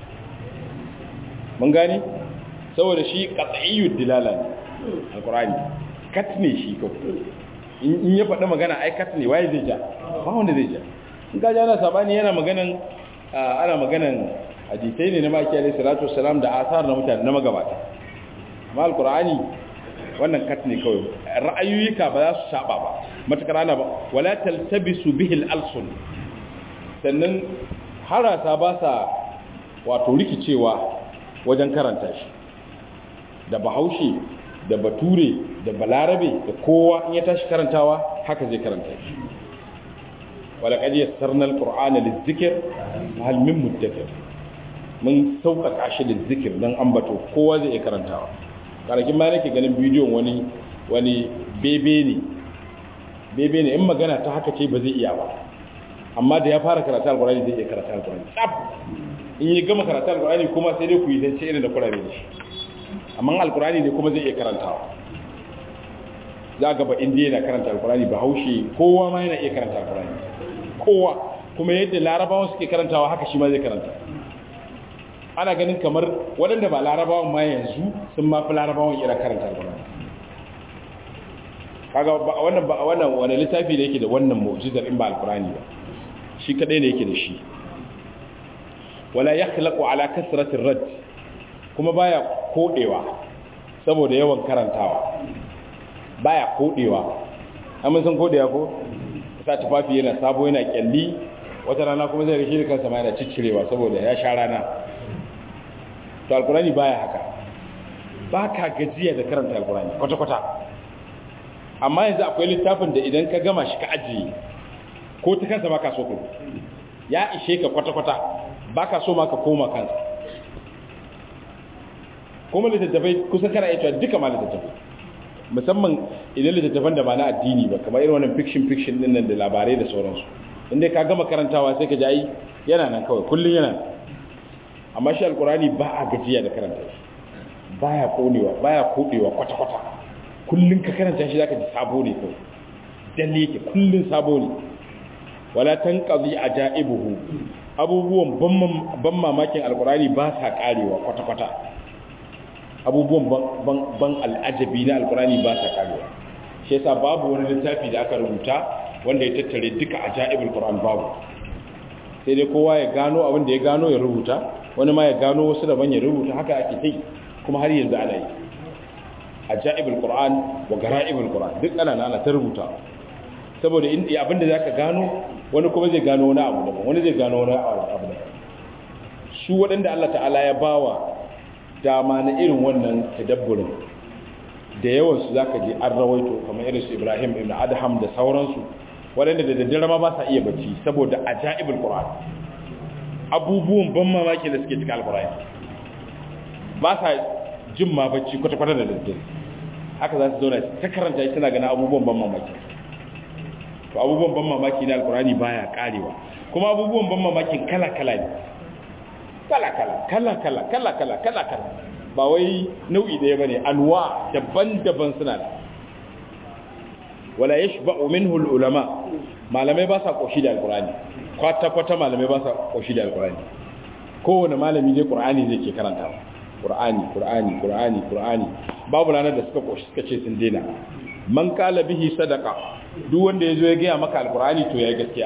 mun gani saboda shi qat'iyyud dilala ne alqur'ani kat ne shi ko in ya faɗi magana ai kat ne waye zai ja ba wanda zai ja in ka ja na sabani yana maganan ana maganan hadisai ne na maki alaihi salatu wassalam da asar na mutane na magabata amma alqur'ani wannan kat ne kawai ra'ayoyika ba za su saba ba matakar ana ba wala taltabisu bihi al-alsun sannan harasa ba sa wato rikicewa wajen karanta shi da bahaushe da bature da balarabe da kowa in ya tashi karantawa haka zai karanta shi wala qad yassarna al-qur'ana liz-zikr hal min muddakir mun sauƙaƙa shi da zikir don ambato kowa zai iya karantawa karakin ma nake ganin bidiyon wani wani bebe ne bebe ne in magana ta haka ce ba zai iya ba amma da ya fara karatu alkurani zai iya karatu alkurani tsaf in yi gama karatu alkurani kuma sai dai ku yi zance irin da kurare da shi amma alkurani ne kuma zai iya karantawa za ga ba indiya na karanta alkurani ba haushe kowa ma yana iya karanta alkurani kowa kuma yadda larabawan suke karantawa haka shi ma zai karanta ana ganin kamar waɗanda ba larabawan ma yanzu sun ma fi larabawan irin karanta alkurani kaga ba wannan ba wannan wani littafi da yake da wannan mu'jizar in ba alkurani ba shi kadai ne yake da shi wala yakhlaqu ala kasrati rad kuma baya kodewa saboda yawan karantawa baya kodewa amma san kodewa ko sa tufafi yana sabo yana kyalli wata rana kuma zai rike kansa ma yana ciccirewa saboda ya sha rana to alkurani baya haka ba ka gajiya da karanta alkurani kwata-kwata amma yanzu akwai littafin da idan ka gama shi ka ajiye ko ta kansa ba ka so ku ya ishe ka kwata-kwata ba ka so ma ka koma kansa kuma littattafai kusan kana iya cewa duka ma littattafai musamman idan littattafan da ba na addini ba kamar irin wannan fiction fiction din nan da labarai da sauransu inda ka gama karantawa sai ka ji ai yana nan kawai kullun yana amma shi alkurani ba a gajiya da karanta shi baya konewa baya kodewa kwata kwata kullun ka karanta shi zaka ji sabo ne kawai dalle yake kullun sabo ne wala tanqadi ajaibuhu abubuwan ban mamakin alkurani ba sa karewa kwata kwata abubuwan ban al'ajabi na alkurani ba sa karewa shi yasa babu wani littafi da aka rubuta wanda ya tattare duka ajaibul qur'an babu sai dai kowa ya gano abin da ya gano ya rubuta wani ma ya gano wasu daban ya rubuta haka ake kai kuma har yanzu ana yi ajaibul qur'an wa gara'ibul qur'an duk ana nana ta rubuta saboda in abin da zaka gano wani kuma zai gano wani abu daban wani zai gano wani abu daban su waɗanda Allah ta'ala ya bawa dama na irin wannan tadabburin da yawan su zaka ji an rawaito kamar irin su Ibrahim ibn Adham da sauransu waɗanda da daddare ma ba sa iya bacci saboda ajaibul qur'an abubuwan ban mamaki da suke cikin alqur'ani ba sa jin ma bacci kwata kwata da daddare haka za su zauna ta karanta shi tana ganin abubuwan ban mamaki to abubuwan ban mamaki na alqur'ani baya karewa kuma abubuwan ban mamakin kala kala ne kala kala kala kala kala kala kala kala ba wai nau'i ɗaya bane anwa daban-daban suna da wala yashba'u minhu ulama malamai ba sa koshi da alqur'ani kwata kwata malamai ba sa koshi da alqur'ani kowane malami dai qur'ani zai ke karanta qur'ani qur'ani qur'ani qur'ani babu ranar da suka koshi suka ce sun daina man kala bihi sadaqa duk wanda yazo ya gaya maka alqur'ani to yayi gaskiya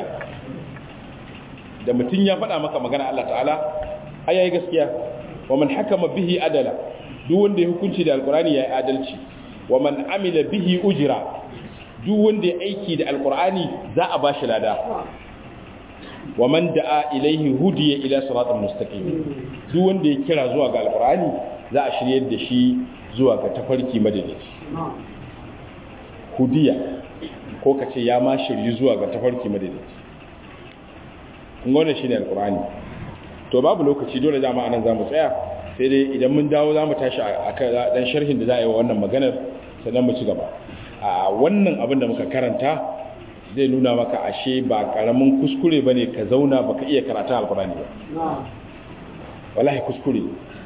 da mutun ya faɗa maka magana Allah ta'ala ai yayi gaskiya wa man hakama bihi adala duk wanda ya hukunci da alqur'ani yayi adalci wa man amila bihi ujra duk wanda ya aiki da alkur'ani za a ba shi lada wa man da'a ilaihi hudiya ila siratal mustaqim duk wanda ya kira zuwa ga alqur'ani za a shiryar da shi zuwa ga tafarki madalici hudiya ko kace ya ma shiryi zuwa ga tafarki madalici kun ga wannan shine alqur'ani to babu lokaci dole dama anan zamu tsaya sai dai idan mun dawo zamu tashi akan dan sharhin da za a yi wa wannan maganar sannan mu ci gaba a wannan abin da muka karanta zai nuna maka ashe ba karamin kuskure bane ka zauna baka iya karata alqur'ani ba wallahi kuskure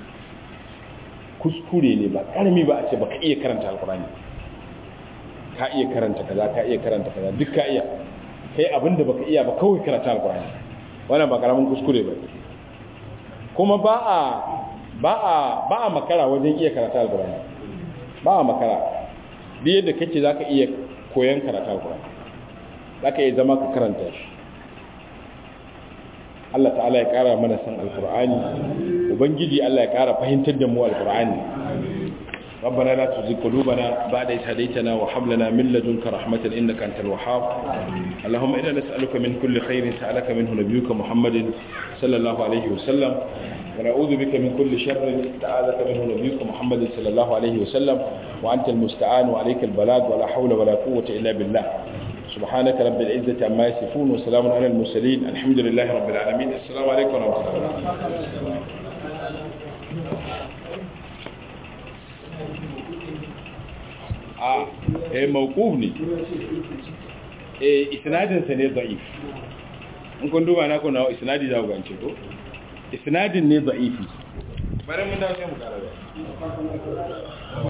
kuskure ne ba karami ba a ce baka iya karanta alqur'ani ka iya karanta kaza ka iya karanta kaza duk ka iya kai abinda baka iya ba kawai karanta alqur'ani wannan ba karamin kuskure ba kuma ba a ba a ba a makara wajen iya karanta alqur'ani ba a makara duk yadda kake zaka iya koyon karanta alqur'ani zaka iya zama ka karanta shi Allah ta'ala ya kara mana san alqur'ani ubangiji Allah ya kara fahimtar da mu alqur'ani ربنا لا تزغ قلوبنا بعد إذ هديتنا وهب لنا من لدنك رحمة إنك أنت الوهاب اللهم إنا نسألك من كل خير سألك منه نبيك محمد صلى الله عليه وسلم ونعوذ بك من كل شر استعاذك منه نبيك محمد صلى الله عليه وسلم وأنت المستعان وعليك البلاغ ولا حول ولا قوة إلا بالله سبحانك رب العزة عما يصفون وسلام على المرسلين الحمد لله رب العالمين السلام عليكم ورحمة الله a eh mawquf ne eh isnadin sa ne da'if in kun duba na kun nawo isnadi za ku gance ko isnadin ne da'ifi bare mun dawo sai mu kara